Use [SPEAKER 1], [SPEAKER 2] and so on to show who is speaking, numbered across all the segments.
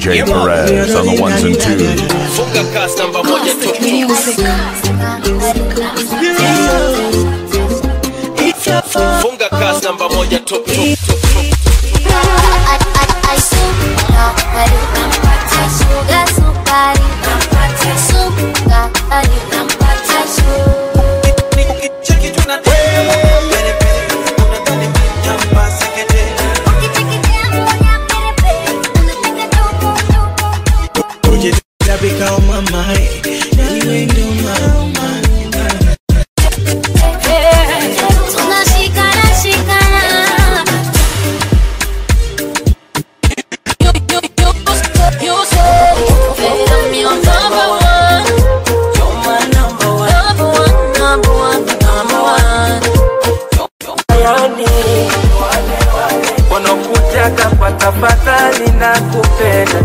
[SPEAKER 1] DJ Perez on the ones and twos.
[SPEAKER 2] Funga cast namba moja tu. Funga cast namba moja tu. tu, tu, tu.
[SPEAKER 3] Tabika on my mind. Anyway, do my mind.
[SPEAKER 4] Tunashikana shikana You say that I'm your number one
[SPEAKER 3] You're my number one.
[SPEAKER 4] Number one, number one, number one
[SPEAKER 3] Yani wanakutaka kwa tafadhali na kupenda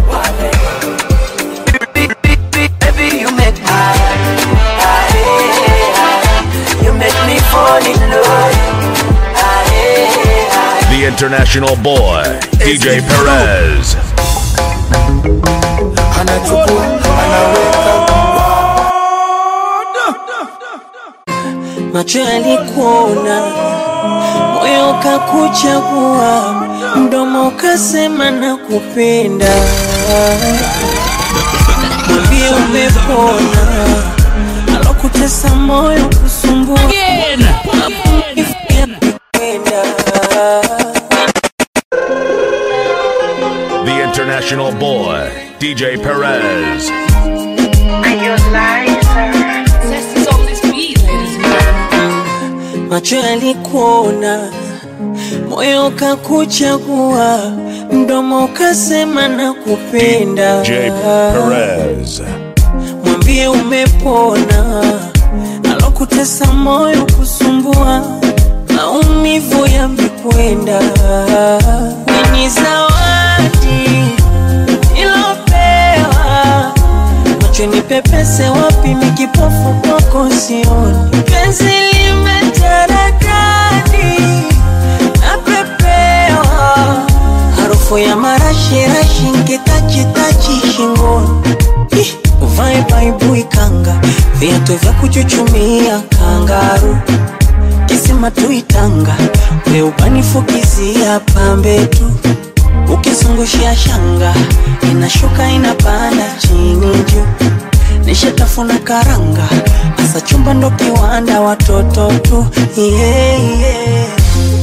[SPEAKER 3] Baby, you make my You make me fall in love
[SPEAKER 1] The international boy, DJ Perez.
[SPEAKER 3] anachukua anaweka macho yalikuona moyo ukakuchagua mdomo ukasema na kupenda mwambie umepona alokutesa moyo kusumbua Kupenda.
[SPEAKER 1] The international boy, DJ Perez.
[SPEAKER 3] macho yalikuona, moyo ukakuchagua, mdomo ukasema na kupenda.
[SPEAKER 1] DJ Perez.
[SPEAKER 3] Mwambie umepona, alokutesa moyo kusumbua, maumivu yamekwenda. Ni zawadi ilopewa macho ni pepese wapi mikipofu kwako sioni penzi limetaradadi napepewa harufu ya marashirashi nkitachitachi shingoni Ih, uvae baibui kanga viatu vya kuchuchumia kangaru kisima tuitanga weubanifukizia pambe tu ukizungushia shanga inashuka inapanda chini juu nishatafuna karanga asa chumba ndo kiwanda watoto tu yeah, yeah.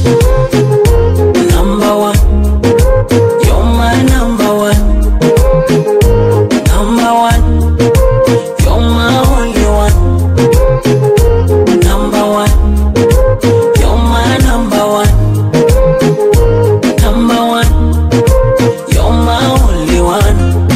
[SPEAKER 3] Number one. You're my number one. Number one. You're my only one. Number one. You're my number one. Number one. You're my only one.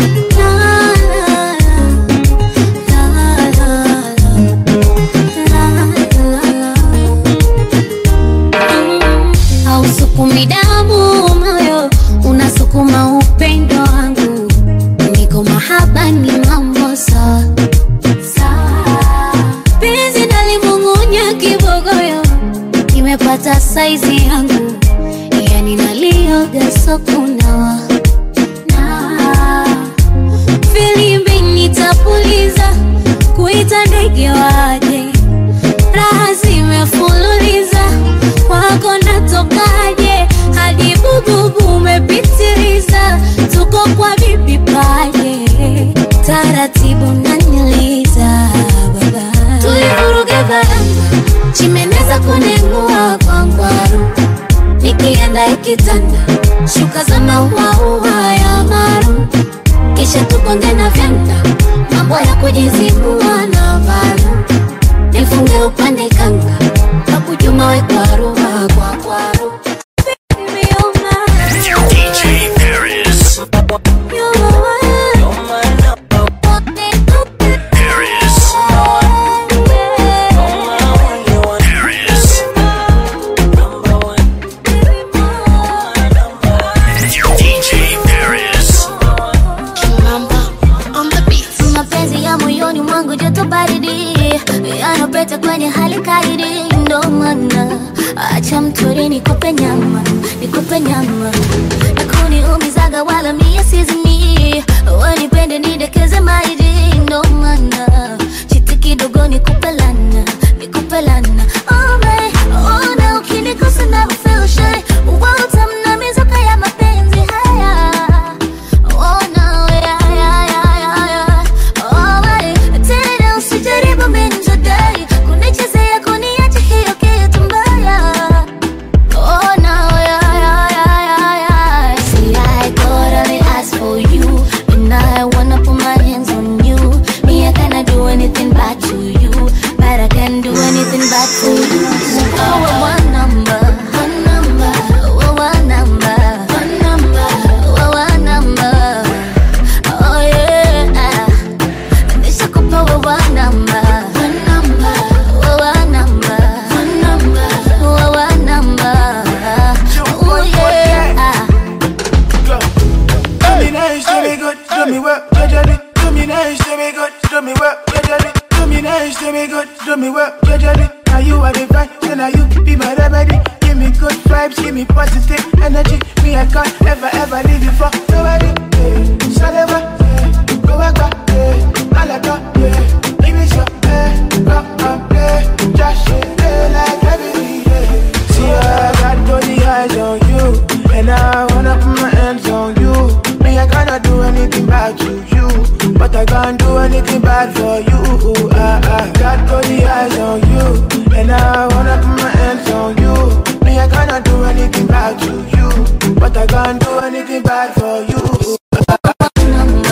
[SPEAKER 4] hausukumi damu moyo unasukuma upendo wangu niko mahaba ni mambo sawa sawa. penzi nalimung'unya kibogoyo kimepata saizi yangu yani nalioga sokunawa na filimbi nitapuliza kuita ndege waje raha zimefululiza wako natokaje hadi bububu umepitiliza tuko kwa bibi paje taratibu naniliza baba tulivuruga baranga chimeneza kunengua kwa ngwaru nikienda ikitanda shuka za mauaua ya maru kisha tukonge na vyanda mambo ya kujizibua na valu nifunge upande kanga kakujuma we kwaru kwa kwaru Baby, you're mine.
[SPEAKER 1] DJ Perez.
[SPEAKER 4] You're mine.
[SPEAKER 3] You're my number one.
[SPEAKER 1] Perez.
[SPEAKER 3] You're my only one.
[SPEAKER 1] Perez.
[SPEAKER 3] Number one. My number one.
[SPEAKER 1] DJ Perez.
[SPEAKER 4] mapenzi ya moyoni mwangu joto baridi yanapeta kwenye hali kaidi ndo maana acha mtori nikupe nyama nikupe nyama nakuniumizaga wala mie sizimi
[SPEAKER 5] vibes give me positive energy. Me, I can't ever, ever leave you for nobody. Yeah. Saleva, yeah. Go back, back, yeah. Malaka, yeah. Give me some, yeah. Go up, yeah. Just shit, yeah, like every day. See, I got all the eyes on you. And I wanna put my hands on you. Me, I cannot do anything bad to you. But I can't do anything bad for you. I, I got all the eyes on you. And I wanna put my hands on you. Me, I cannot do anything bad to you. But I can't do anything bad for you.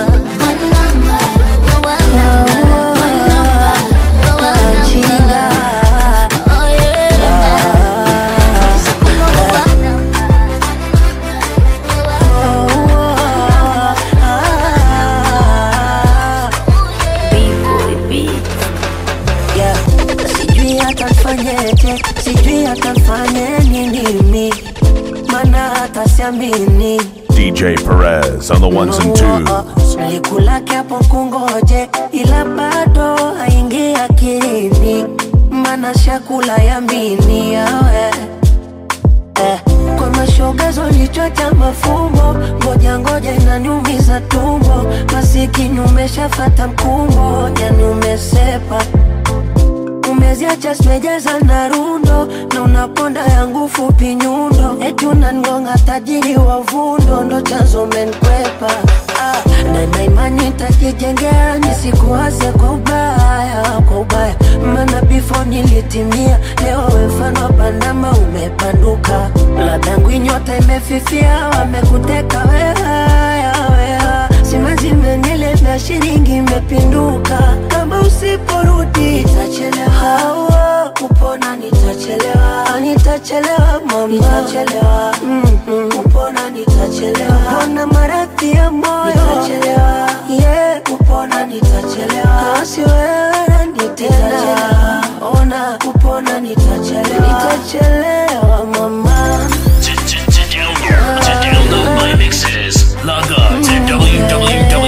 [SPEAKER 3] Yeah. Sijui hata fanyeje, sijui hata fanye nini mi, mana hata siamini
[SPEAKER 1] DJ Perez on the ones and twos.
[SPEAKER 3] Nilikulake hapo kungoje, ila bado haingi akilini, mana shakula yamini yawe eh, kwa mashogazo lichocha mafumbo, ngoja ngoja inaniumiza tumbo, masikini umeshafata mkumbo, yani umesepa umeziacha simejaza na rundo na unaponda yangu fupi nyundo eti unangonga tajiri wa vundo ndo chanzo umenkwepa ah, na na imani tajijengea nisikuwaze kwa ubaya kwa ubaya maana before nilitimia leo we mfano wa pandama umepanduka ladangu nyota imefifia wamekuteka wehaya weha simazimenilevya shilingi imepinduka kama usiporudi itachelewa kupona nitachelewa nitachelewa mama nitachelewa mm-hmm. kupona nitachelewa kupona maradhi ya moyo nitachelewa yeah kupona nitachelewa kasi wewe nitachelewa ona kupona nitachelewa nitachelewa mama
[SPEAKER 6] To download my mixes, log on to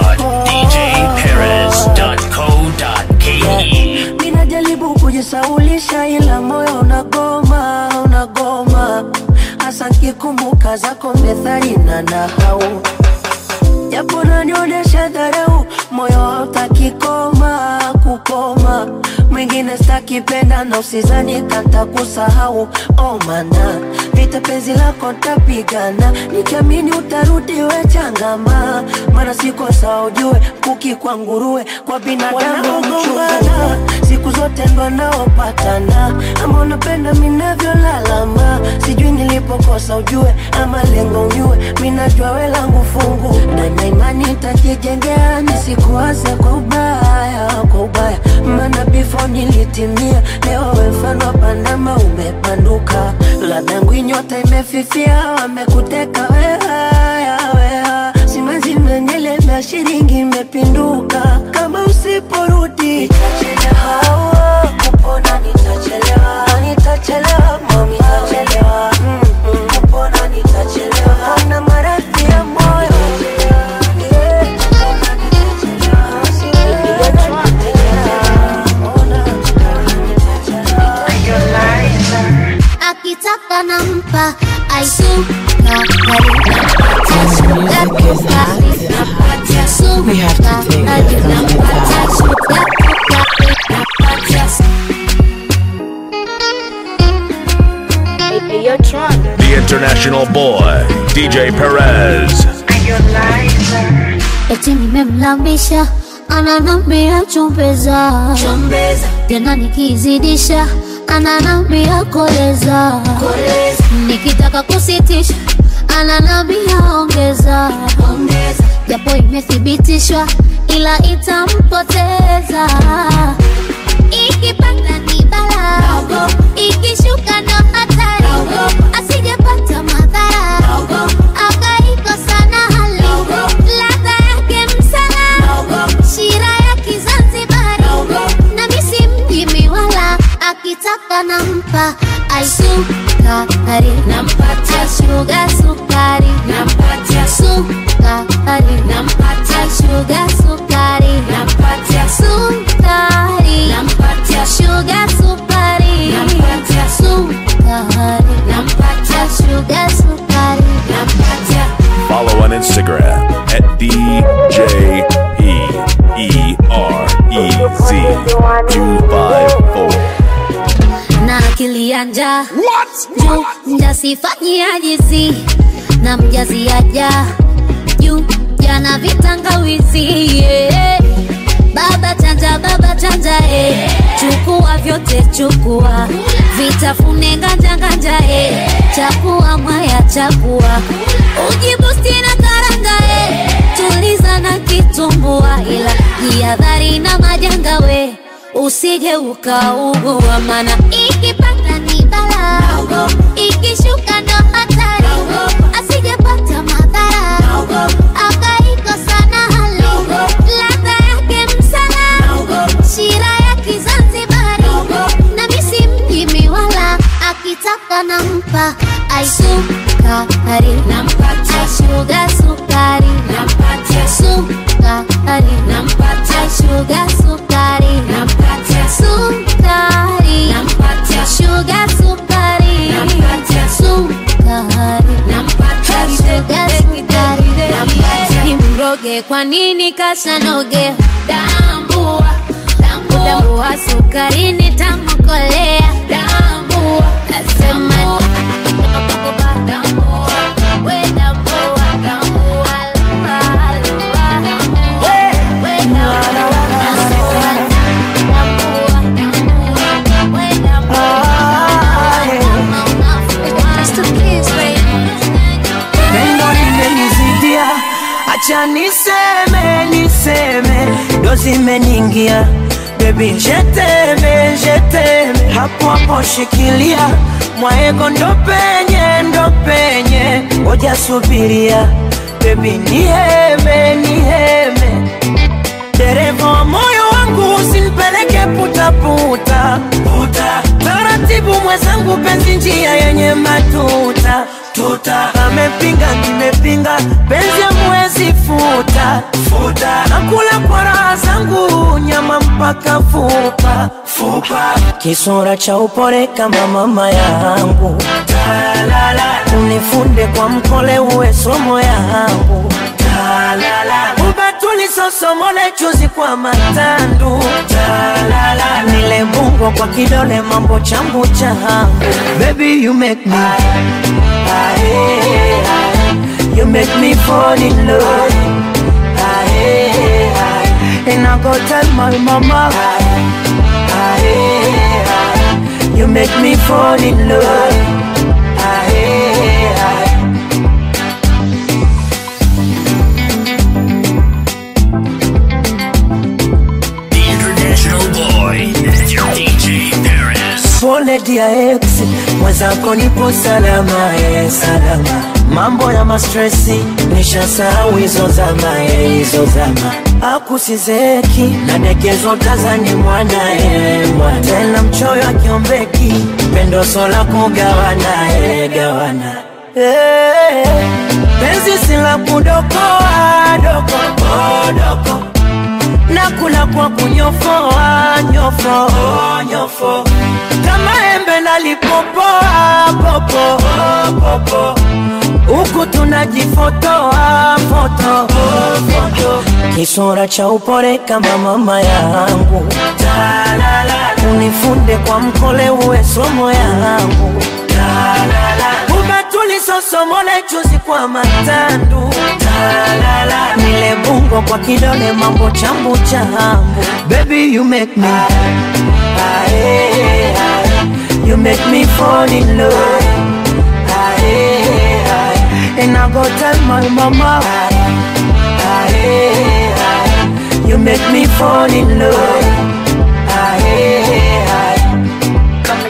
[SPEAKER 6] www.djperez.co.ke.
[SPEAKER 3] Ninajaribu kujisaulisha ila moyo unagoma, unagoma hasa nkikumbuka zako methali na nahau japo nanionyesha dharau, moyo hautaki koma kukoma, mwingine stakipenda na usizani kanta kusahau. Oh mana vita penzi lako ntapigana, nikiamini utarudi we changama, mana siko sawa ujue, kuki kwa nguruwe kwa binadamu mchungana, siku zote ndo naopatana, ama unapenda minavyolalama, sijui nilipokosa ujue, ama lengo unyue, minajua we langu fungu na na imani nitajijengea, nisikuwaze kwa ubaya, kwa ubaya, maana before nilitimia, leo we mfano wa Panama umepanduka, ladangu nyota imefifia, wamekuteka wehaya, weha simanzi menyelemea, shilingi imepinduka, kama usiporudi nitachelewa, kupona nitachelewa, nitachelewa, mami nitachelewa, mm-mm, kupona nitachelewa, kupona maradhi ya moyo yeah, kupona nitachelewa, siwezi
[SPEAKER 4] akitaka nampa aisukari nampatia sukari nampatia sukari nampatia sukari nampatia
[SPEAKER 1] The international boy, DJ Perez.
[SPEAKER 4] eti nimemlambisha ananambia chumbeza tena nikizidisha ananambia koleza nikitaka kusitisha ananambia ongeza japo imethibitishwa ila itampoteza ikipanda ni bala ikishuka ndo hatari asijepata madhara akaikosa na hali ladha yake msala shira ya kizanzibari na misi mjimi wala akitaka nampa aisukari nampatia shuga sukari nampatia sukari nampatia shuga sukari nampatia sukari nampatia shuga
[SPEAKER 1] Instagram at DJ P E R E Z 254.
[SPEAKER 4] na akili ya njaa juu mjasifanyia jizi na mjaziaja juu jana vitangawizi yeah. baba chanja baba chanja eh. chukua vyote chukua vitafune nganja nganja eh. chakua mwaya chakua ujibusti na karanga eh. tuliza na kitumbua ila jihadhari na majanga we usije ukaugua mana ikipanda ni bala ikishuka ndo hatari asijepata madhara akaikosa na hali ladha yake msala shira ya kizanzibari na misi mjimi wala akitaka nampa aisukari aishuga sukari sukari aishuga sukari sukari shuga sukari sukari sukari nimroge kwa nini kasanoge tambua tambua sukari nitamkolea tambua nasema tambua we tambua tambua we
[SPEAKER 3] pendo limenizidia, acha niseme niseme, ndo zimeniingia bebi, jeteme jeteme, hapo hapo shikilia mwaego, ndo penye ndo penye, ngoja subiria bebi, niheme niheme dereva wa moyo wangu usinipeleke putaputa puta. Taratibu mwenzangu, penzi njia yenye matuta tuta. Amepinga nimepinga, penzi amwezi futa futa. Nakula kwa raha zangu, nyama mpaka fupa fupa. Kisura cha upole kama mama yangu, unifunde kwa mkole, uwe somo yangu ubatuli sosomole chuzi kwa matandu Talala. nile bungo kwa kidole mambo chambu changu baby you make me Aye, aye. you make me fall in love Aye, aye. and I go tell my mama Aye, aye. you make me fall in love Aye, aye.
[SPEAKER 6] The international boy, DJ Paris.
[SPEAKER 3] Pole dia ex, mwenzako nipo salama, eh, salama. Mambo ya mastresi nishasahau hizo zama, eh, hizo zama. Akusizeki nadekezwa tazani mwana eh, mwana. Tena mchoyo akiombeki pendo sola kugawana eh, gawana eh, penzi sila kudokoa doko oh, doko nakula kwa kunyofoa nyofo nyofo kama embe nalipopoa popo popo huku tunajifotoa foto foto kisura cha upole kama mama yangu unifunde kwa mkole uwe somo yangu ubatuli sosomole chuzi kwa matandu nile bungo kwa kidole mambo chambu chambu baby you make me Aye, aye. you make me fall in love Aye, aye. and I go tell my mama Aye, aye. you make me fall in love Aye, aye.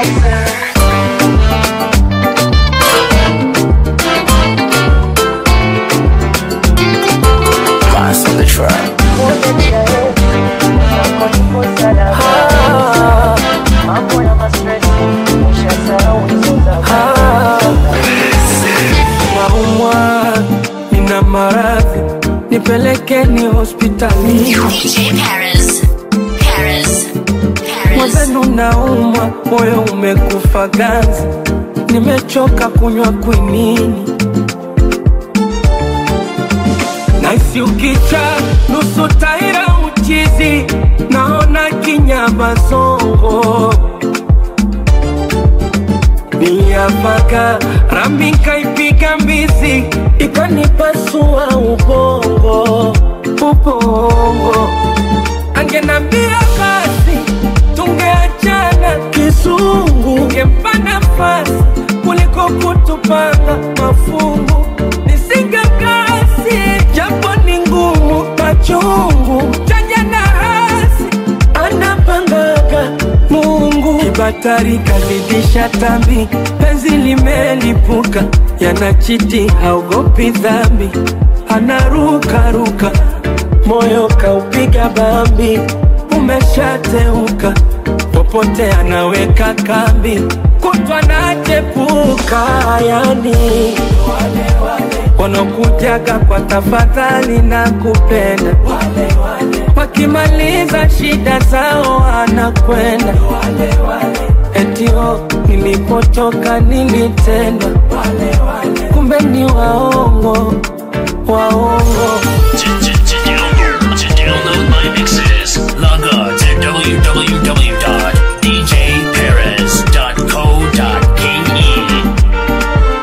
[SPEAKER 1] Pass on the track.
[SPEAKER 7] naumwa, nina maradhi, nipelekeni hospitalini.
[SPEAKER 4] DJ Paris. Paris. Paris.
[SPEAKER 7] Mwenzenu naumwa, moyo umekufa ganzi, nimechoka kunywa kwinini. wakati ukicha nusu taira uchizi naona kinyama zongo niliapaka rami kaipiga mbizi ikanipasua ubongo ubongo angenambia basi tungeachana kizungu ngempa nafasi kuliko kutupanga mafungu nisingekasi japo ni ngumu machungu chanya na hasi anapangaga mungu kibatari kazidisha tambi penzi limelipuka yanachiti haogopi dhambi anarukaruka moyo kaupiga bambi umeshateuka popote anaweka kambi kutwa nachepuka yani wanakujaga kwa tafadhali na kupenda wakimaliza shida zao anakwenda etio nilipotoka nilitendwa kumbe ni waongo waongo
[SPEAKER 6] To download my mixes, log on to www.djperez.co.ke.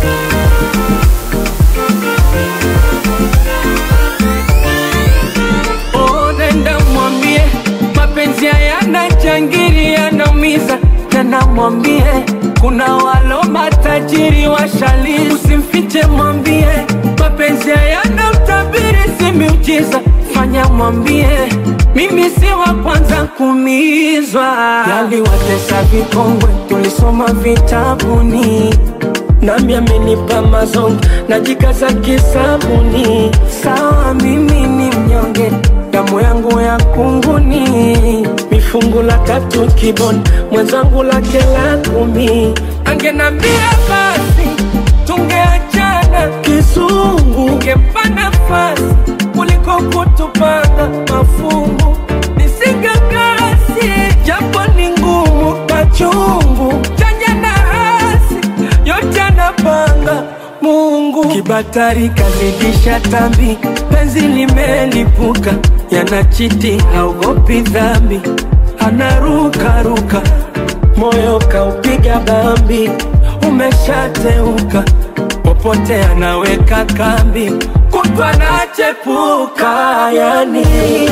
[SPEAKER 7] Oh, nenda mwambie mapenzi hayana jangiri yanaumiza tena mwambie kuna walo matajiri washali usimfiche mwambie mapenzi hayana utabiri si miujiza fanya mwambie mimi si wa kwanza kumizwa yaliwatesa vikongwe tulisoma vitabuni nami amenipa mazongo najikaza kisabuni sawa mimi ni mnyonge damu yangu ya kunguni mifungu la tatu kiboni mwenzangu lake la kumi angenambia basi tungeachana kizungu ngempa nafasi kuliko kutupanga mafungu nisingekasi japo ni ngumu machungu chanya na hasi yote anapanga Mungu. Kibatari kazidisha tambi, penzi limelipuka, yanachiti haogopi dhambi, anarukaruka, moyo kaupiga bambi, umeshateuka, popote anaweka kambi, kutwa nachepuka, yani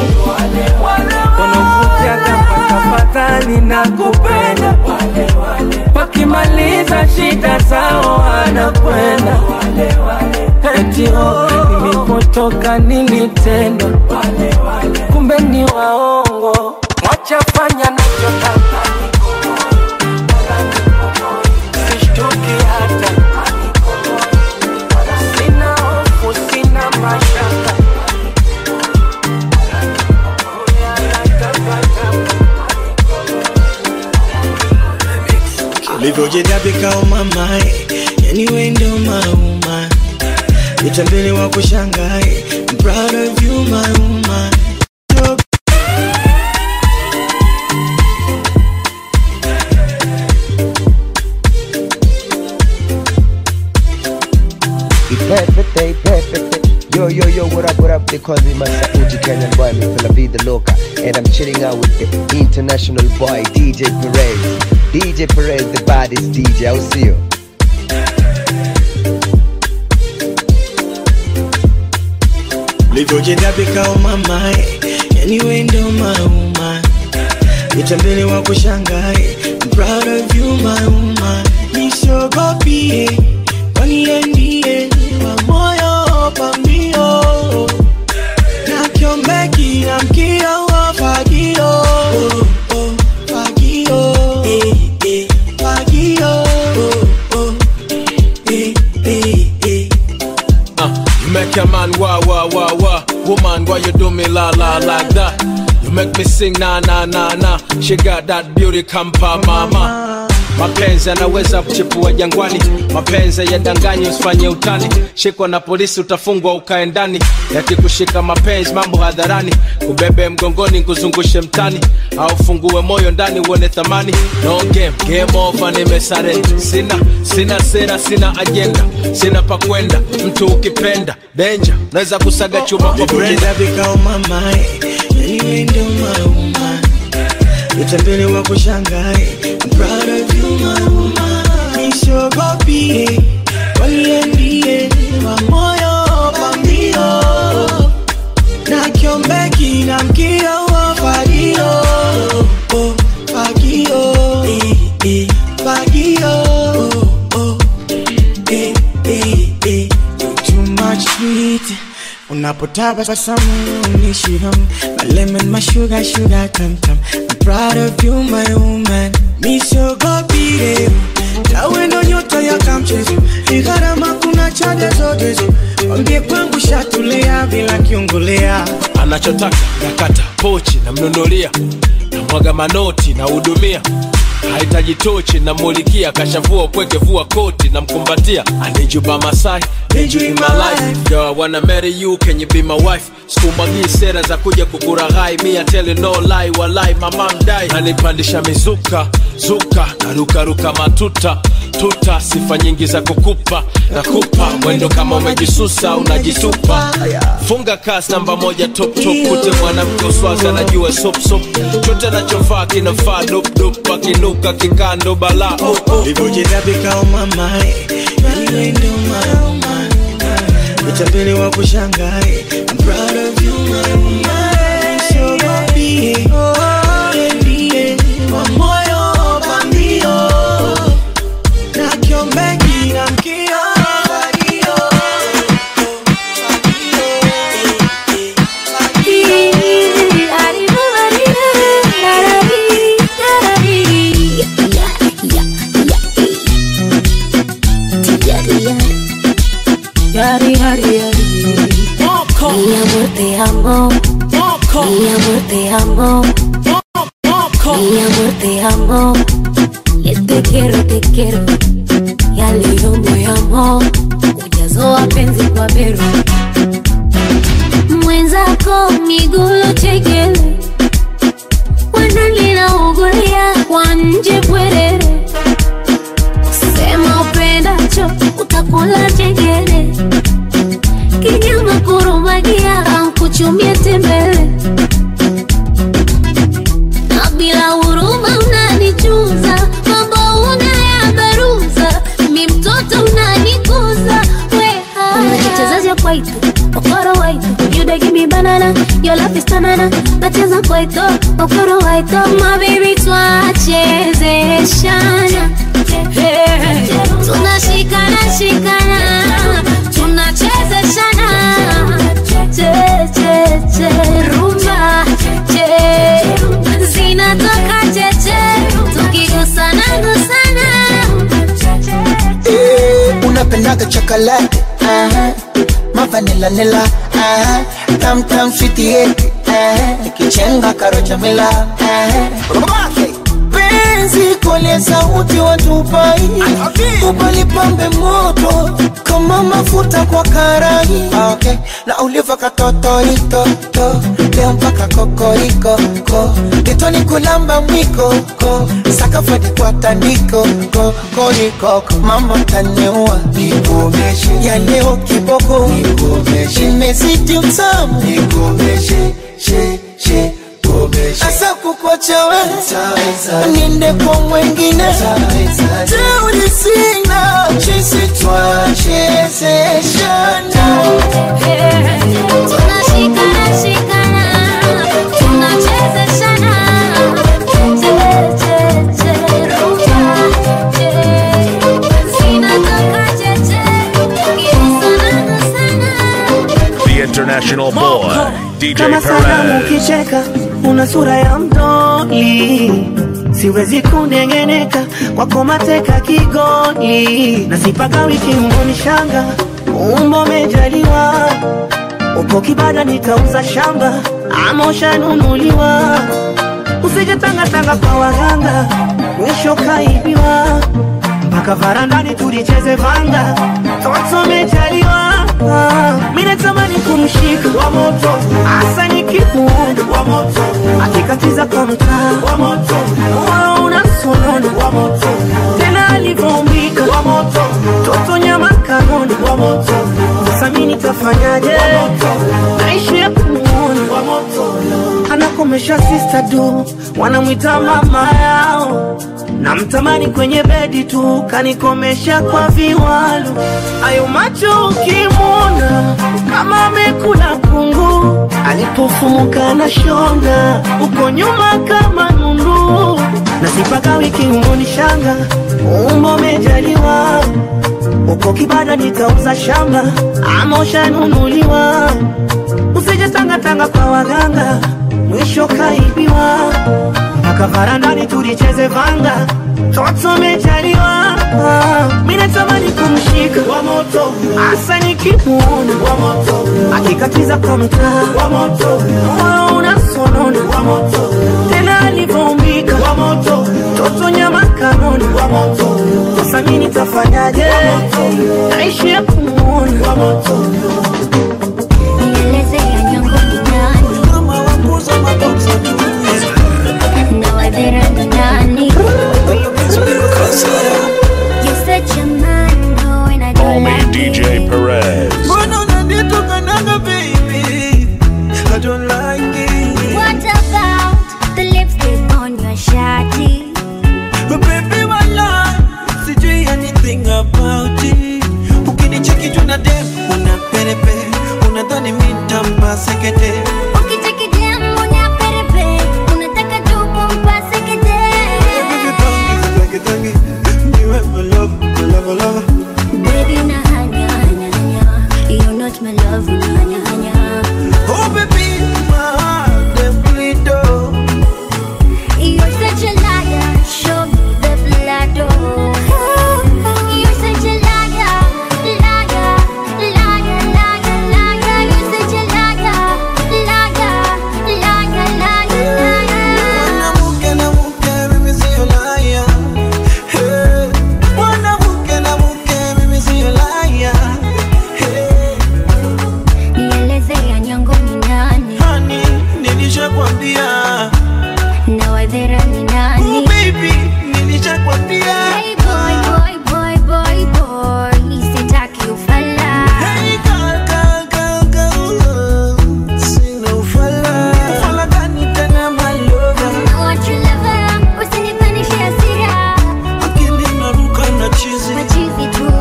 [SPEAKER 7] wanakujaga kwa tafadhali na kupenda wakimaliza shida zao wanakwenda etio nilipotoka nilitendwa kumbe ni waongo wachafanya nachotaka sishtuki hata sina hofu sina mashaka
[SPEAKER 8] ulivyojidabika umamae yani we ndo mauma utambele wa kushangae I'm proud of you my woman
[SPEAKER 9] Perfect day, perfect day. Yo, yo, yo, what up, what up? They call me Masauti Kenyan boy, Mr. La the Loca. And I'm chilling out with the international boy, DJ Perez. DJ Perez, the baddest DJ. I'll see you.
[SPEAKER 8] ulivyojidabika umamae yani we ndo mauma utambele wa kushangae I'm proud of you my woman nisogopie kwani yeye ndiye wa moyo pambio na kiombeki na mkio wa fagio oh, oh, fagio eh, eh, fagio oh, oh, eh, eh, eh.
[SPEAKER 2] Uh, you make a man wah wah wah wah. Woman, why you do me la la like that? You make me sing na na na na. She got that beauty kampa mama. mapenzi yanaweza kuchipua jangwani mapenzi yadanganye usifanye utani shikwa na polisi utafungwa ukae ndani yakikushika mapenzi mambo hadharani kubebe mgongoni kuzungushe mtani au fungue moyo ndani uone thamani no game game over nimesarenda sina sina sera sina ajenda sina pa kwenda mtu ukipenda denja naweza kusaga chuma kwa brenda
[SPEAKER 8] Nikikita vikao mamae Anyway ndo mauma Utambele wa kushangae I'm proud of you my woman Nishogopi Waliendie wa moyo pambio Na kiombeki na mkio wa fagio oh, Fagio eh, eh, Fagio oh, oh, eh, eh, eh. Too much sweet Unapotabasamu unishiham My lemon, my sugar, sugar tam tam I'm proud of you my woman Misogopi leo Tawe ndo nyota ya kamchezo Igharama kuna chaja zote zo Wambie kwangu shatulea bila kiungulea
[SPEAKER 2] anachotaka nakata pochi namnunulia namwaga manoti nahudumia hahitaji tochi namulikia kashavua upweke vua koti namkumbatia anijuba masai
[SPEAKER 8] Need you in my life.
[SPEAKER 2] Girl, I wanna marry you, can you be my wife? Sikumwagii sera za kuja kukuraghai, me I tell you no lie, walai mama mdai. Nanipandisha mizuka, zuka, narukaruka matuta, tuta, sifa nyingi za kukupa, nakupa mwendo kama umejisusa, unajitupa. Funga kasi namba moja top top, kute mwanamke uswazi anajua sop sop, chote nachofaa kinafaa dop dop, akinuka kikando balaa oh, oh.
[SPEAKER 8] Livyocheza vikao mamae Anyway ndo mauma Utambele wa kushangae I'm proud of you my woman Nishogopi Waliendie wa moyo pambio Na kiombeki na mkio Fagio
[SPEAKER 4] Yari, yari, yari. Mi amor te amo. Mi amor te amo. Mi amor te amo. Le te quiero, te quiero. Ya leo moyamo ujazo wa penzi kwa beru mwenzako migulu chekele wanalina ugulia kwa nje bwerere sema upendacho utakula chengele kinyama kurumagia ankuchumie tembele na bila huruma unanichuza mambo unayabaruza mi mtoto unanikuza wekichezaja kwaitu okoro waitu you dey give me banana your love is banana nacheza kwaito okoro waito my baby twachezeshana Hey, tunashikana shikana tunachezeshana che che che rumba che zinatoka cheche tukigusana gusana
[SPEAKER 10] Eh, unapendaga chocolate uh-huh. mavanila nila uh-huh. tam tam sweet uh-huh. ikichenga karocha mila uh-huh. penzi kole sauti watupai upalipambe moto kama mafuta kwa karai okay. na uliva katotoitoto leo mpaka kokoriko ko kitoni kulamba mwiko ko sakafadi kwa tandiko ko korikoko mama taniua nikomeshe ya leo kiboko nikomeshe imezidi utamu nikomeshe she she asa kukwacha we niende kwa mwengine teuri sina chisi twachezeshana
[SPEAKER 4] tunashikana shikana tunachezeshana che che che rumba che zinatoka cheche tukigusana gusana
[SPEAKER 1] The international boy, DJ
[SPEAKER 7] kama salamu
[SPEAKER 1] Perez.
[SPEAKER 7] ukicheka una sura ya mdoli siwezi kunengeneka kwako mateka kigoli na sipaka wiki mboni shanga umbo mejaliwa uko kibada nitauza shamba ama ushanunuliwa usije tangatanga kwa waganga
[SPEAKER 8] mwisho kaibiwa mpaka varandani tulicheze vanga toto mejaliwa mi natamani kumshika wa moto hasa nikimuona wa moto akikatiza kwa mtaa wa moto moyo unasonona wa moto tena alivyoumbika wa moto toto nyama kanoni wa moto sasa mi nitafanyaje naishi ya kumuona wa moto anakomesha sister du wanamwita mama yao namtamani kwenye bedi tu kanikomesha kwa viwalo ayo macho ukimwona kama amekula kungu alipofumuka na shonga uko nyuma kama nundu nasipaka wiki umoni shanga umbo mejaliwa uko kibada nitauza shamba ama ushanunuliwa usije tangatanga kwa waganga mwisho kaibiwa mpaka varandani tulicheze vanga toto mejaliwa mi natamani kumshika wa moto hasa nikimuona wa moto akikatiza kwa mtaa wa moto moyo unasonona wa moto tena alivyoumbika wa moto toto nyama kanoni wa moto sasa mi nitafanyaje naishi ya kumuona wa moto
[SPEAKER 4] Nieleze ya nyongo ni nani? Na wadhera ni nani? You're such a man, no, and I
[SPEAKER 1] Call
[SPEAKER 4] don't
[SPEAKER 1] me
[SPEAKER 4] like
[SPEAKER 1] DJ
[SPEAKER 4] it.
[SPEAKER 1] Perez.
[SPEAKER 8] Mbona unanitukanaga baby? I don't like it.
[SPEAKER 4] What about the lipstick on your shawty?
[SPEAKER 8] But baby wala sijui anything about it. Ukinicheki tu na dem una perepe, unadhani mi nitampa sekete.
[SPEAKER 4] Ukicheki dem unaperepe, unataka tu kumpase kete.
[SPEAKER 8] Tangi, tangi, niwe my love, my love, my love.
[SPEAKER 4] Baby, na hanya, hanya, hanya. You're not my love, na hanya, hanya.
[SPEAKER 8] Oh baby, my heart dem bleed oh.
[SPEAKER 4] You're such a liar, show me the blood, oh. You're such a liar, liar, liar, liar, liar. You're such a liar, liar, liar, liar, liar.
[SPEAKER 8] Mwanamke na mke, mimi sio liar. Hey. Mwanamke na mke, mimi sio liar. Hey.
[SPEAKER 4] Nieleze ya nyongo ni nani
[SPEAKER 8] Honey, nilishakwambia.
[SPEAKER 4] na wadhera ni
[SPEAKER 8] Oh,
[SPEAKER 4] nani?
[SPEAKER 8] baby, nilishakwambia.
[SPEAKER 4] Hey boy, boy, boy, boy, boy, sitaki ufala.
[SPEAKER 8] Hey, girl, girl, girl, girl. Sina ufala. Ufala gani tena, my lover?
[SPEAKER 4] I want your lover, usinipandishe hasira.
[SPEAKER 8] Akili inaruka na chizi.
[SPEAKER 4] Machizi tu.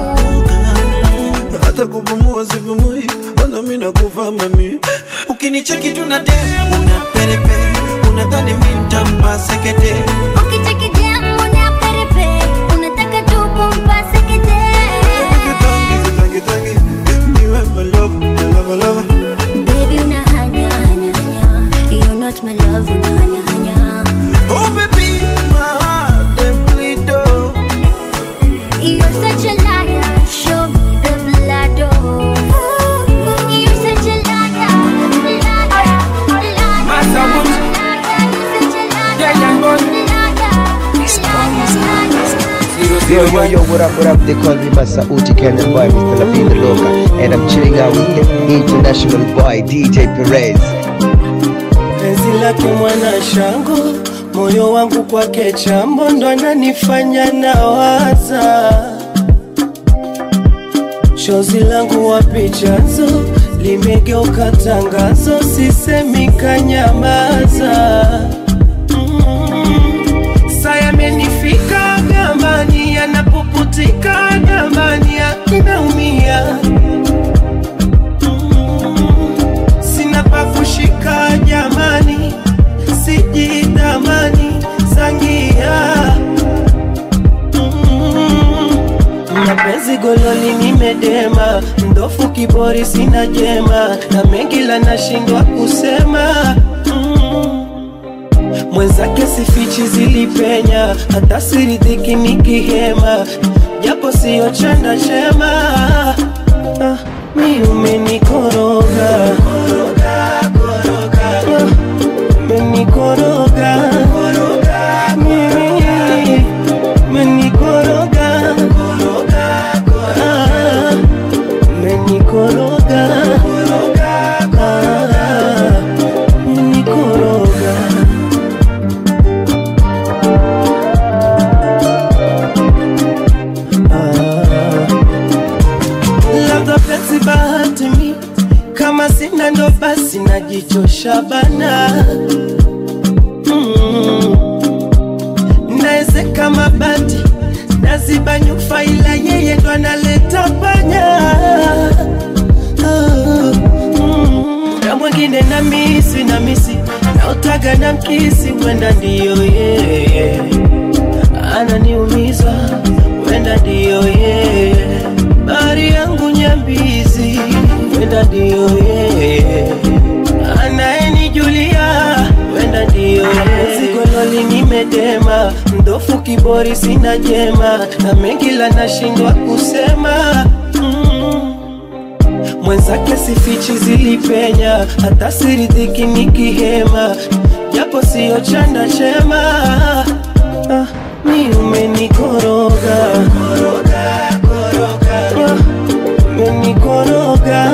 [SPEAKER 8] hata kupumua sipumui, wala mimi nakufa mami. Ukinicheki tu na dem una perepe, unadhani mimi nitampa sekete.
[SPEAKER 4] Ukicheki dem unaperepe, unataka tu kumpase kete.
[SPEAKER 8] Tangi, tangi, tangi, niwe my love, my love, my love.
[SPEAKER 4] Baby, una hanya, hanya, hanya. You're not my love, una hanya, hanya.
[SPEAKER 8] Oh baby, my heart dem bleed oh.
[SPEAKER 4] You're such a liar, show me the blood, oh. You're such a liar, liar, liar,
[SPEAKER 7] Massa
[SPEAKER 4] liar,
[SPEAKER 7] Woods.
[SPEAKER 4] liar. You're such a liar,
[SPEAKER 7] Yeah, yeah,
[SPEAKER 4] liar,
[SPEAKER 7] man.
[SPEAKER 4] liar, liar.
[SPEAKER 9] Yo, yo, yo, what up, what up? They call me Masauti Kenyan boy, Mr. Lavi the Loca. And I'm chilling out with the international boy, DJ Perez.
[SPEAKER 8] penzi lake mwana shango, moyo wangu kwake chambo, ndo ananifanya nawaza. Chozi langu wapi chanzo, limegeuka tangazo, sisemi kanyamaza. Mm. Saa yamenifika gambani, yanapuputika gambani, akinaumia sina pa kushika jamani, sijidhamani sangia Mm. mapenzi gololi nimedema, mdofu kibori sina jema, na mengi la nashindwa kusema Mm. mwenzake sifichi zilipenya, hata siridhiki nikihema, japo siyo chanda chema ah, mi umenikoroga Ah, umenikoroga mimi umenikoroga Ah, umenikoroga labda penzi bahati mi kama sina ndo basi najichosha bana mm. naezeka mabati naziba nyufa ila yeye ndo analeta panya Ah, mm. na mwingine na misi na misi nautaga na mkisi kwenda ndiyo yeye ananiumiza kwenda ndiyo yeye bari yangu nyambizi kwenda ndiyo yeye anayenijulia kwenda ndiyo yeye zigololi nimedema mdofu kibori sina jema na mengi la nashindwa kusema mm. mwenzake sifichi zilipenya hata siridhiki nikihema japo siyo chanda chema ah, mi umenikoroga Ah, umenikoroga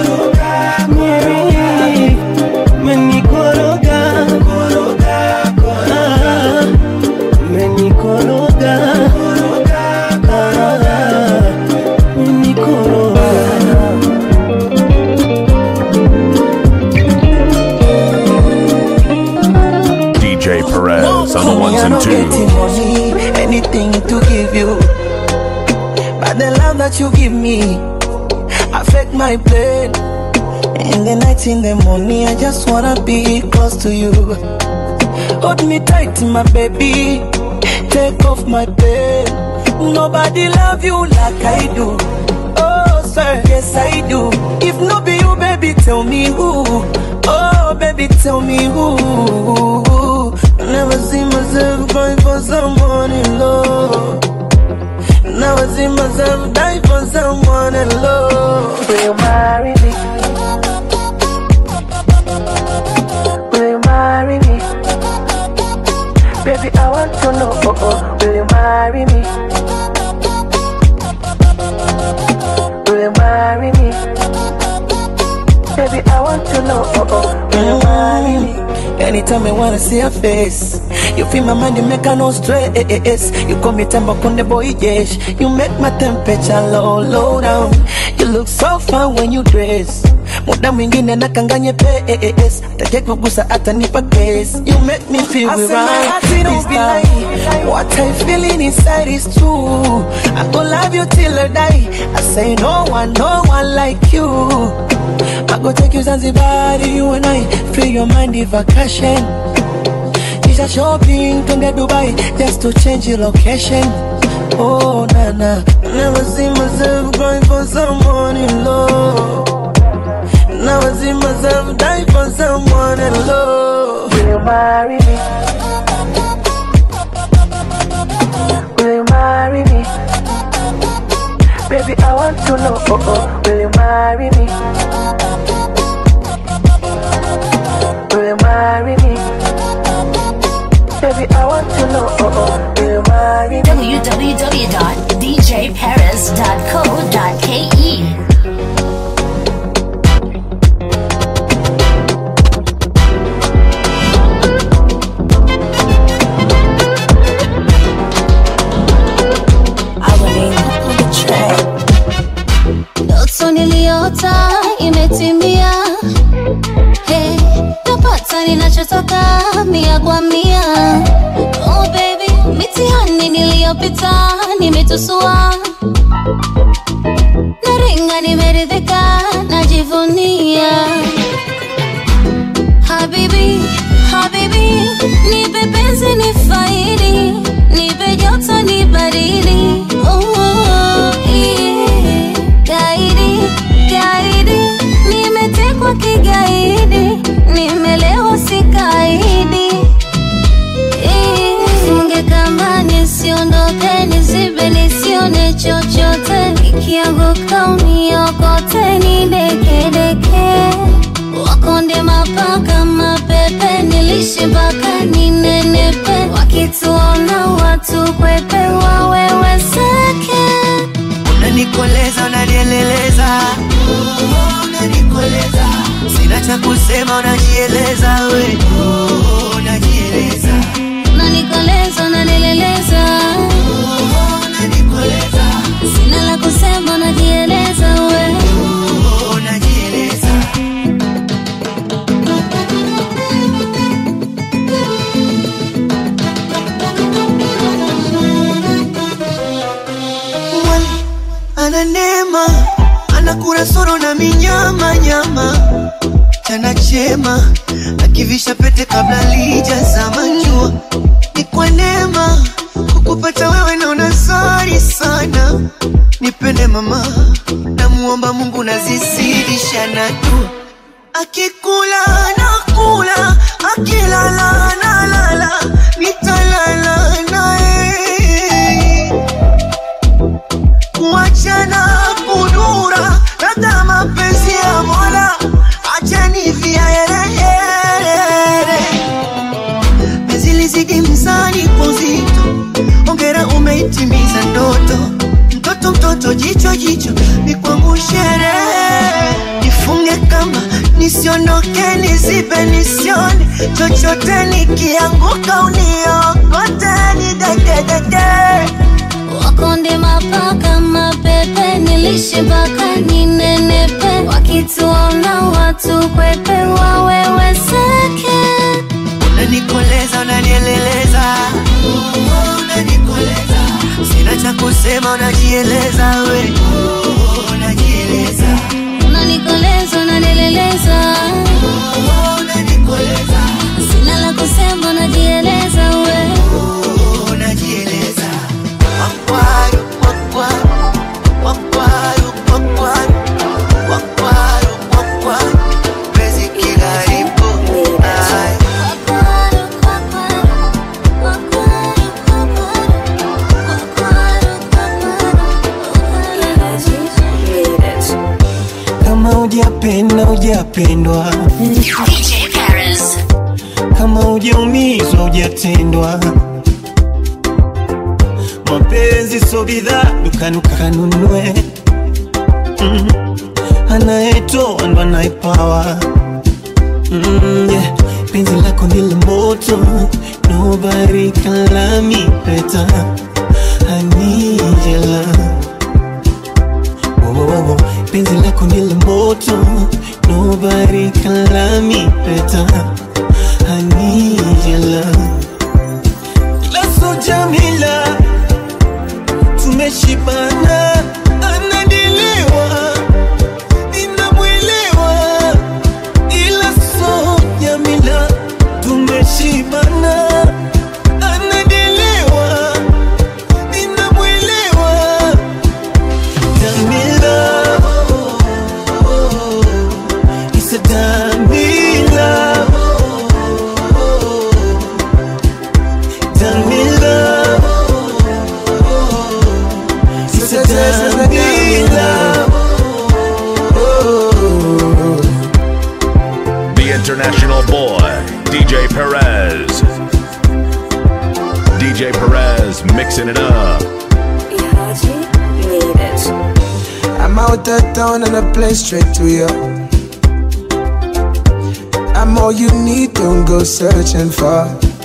[SPEAKER 8] Mimi, umenikoroga Ah, umenikoroga Ah, umenikoroga
[SPEAKER 1] DJ Perez on the ones
[SPEAKER 10] I
[SPEAKER 1] and
[SPEAKER 10] don't get
[SPEAKER 1] twos.
[SPEAKER 10] money, anything to give you. But the love that you give me affect my brain. In the night, in the morning, I just wanna be close to you. Hold me tight, my baby. Take off my pain. Nobody love you like I do. Oh, sir, yes I do. If no be you, baby, tell me who. Oh, baby, tell me who. Never see myself crying for someone in love. Never see myself die for someone in love. Will you marry me? Will you marry me? Baby, I want to know. Oh, oh, will you marry me? Will you marry me? Baby, I want to know. Oh, oh, will you marry me? Anytime I wanna see your face, you feel my mind, you make a no stress. You call me temper on the boy, yes. You make my temperature low, low down. You look so fine when you dress. Muda mwingine nakanganye pes take kugusa hata nipa case you make me feel
[SPEAKER 8] I
[SPEAKER 10] we
[SPEAKER 8] say my
[SPEAKER 10] right
[SPEAKER 8] heart, it don't
[SPEAKER 10] this
[SPEAKER 8] be
[SPEAKER 10] time. what I feeling inside is true I go love you till I die I say no one no one like you I go take you Zanzibar you and I free your mind the vacation Kisha shopping twende Dubai just to change your location Oh na na Never see myself going for someone in love Never see myself die for someone in love Will you marry me? Will you marry me? Baby, I want to know. Oh, oh, will you marry me? Will you marry me? Baby, I want to know. Oh, oh, will you marry me?
[SPEAKER 4] www.djparis.co.ke Ndoto niliota imetimia, hey, napata ninachotaka mia kwa mia. Oh baby, mitihani niliyopita nimetusua, naringa nimeridhika, najivunia. Habibi, habibi, nipe penzi ni faidi, nipe joto ni baridi. Oh, oh, yeah. Gaidi, gaidi, nimetekwa kigaidi, nimelewa sikaidi. Eh, Funge kamba nisiondoke, nisibe nisione chochote, nikianguka uniokote, nidekedeke wakonde mapaka mapepe nilishe mpaka ninenepe wakituona watu kwepe waweweseke
[SPEAKER 8] unanikoleza unanieleleza
[SPEAKER 3] unanikoleza sina cha kusema unajieleza we oh, unajieleza
[SPEAKER 4] unanikoleza unanileleza
[SPEAKER 3] unanikoleza
[SPEAKER 4] sina la kusema unajieleza we
[SPEAKER 3] oh, unajieleza Mwali ana neema ana kurasoro na minyama nyama chana chema akivisha pete kabla lijazama jua ni kwa neema kukupata wewe naona sari sana nipende mama namuomba mungu nazizidisha na dua akikula nakula akilala nalala nitalala naye kuachana kudura labda mapenzi ya mola achani viaerehere mezilizidi mzani kwa uzito ongera umeitimiza ndoto mtoto mtoto jicho jicho ni kwangu sherehe nifunge kama nisiondoke nizibe nisione chochote nikianguka uniokote nidegedege
[SPEAKER 4] wakonde mapaka mapepe nilishe mpaka ninenepe wakituona watu kwepe waweweseke
[SPEAKER 3] unanikoleza unanieleleza unanikoleza sina cha kusema unajieleza we unajieleza
[SPEAKER 4] unanikoleza unanileleza
[SPEAKER 3] unanikoleza
[SPEAKER 4] sina la kusema unajieleza we
[SPEAKER 3] unajieleza wakwaru wakwaru wakwaru wakwaru wakwaru wakwaru pezi kigaribu Ay.
[SPEAKER 8] kama ujapenda ujapendwa
[SPEAKER 4] DJ Paris.
[SPEAKER 8] kama ujaumizwa ujatendwa mapenzi so bidhaa dukani kanunue mm. anayetoa ndo anayepawa mm, yeah. penzi lako ndilo moto nobody can love me better I need your love Wo, wo, wo, wo. penzi lako ndilo moto nobody can love me better I need your love Laso Jamila tumeshibana anadiliwa ninamwelewa ila so Jamila tumeshibana anadiliwa ninamwelewa Jamila It's a Jamila Jamila It's a Jamila
[SPEAKER 1] The international boy, DJ Perez. DJ Perez mixing it up.
[SPEAKER 5] I'm out of town and I play straight to you. I'm all you need, don't go searching for.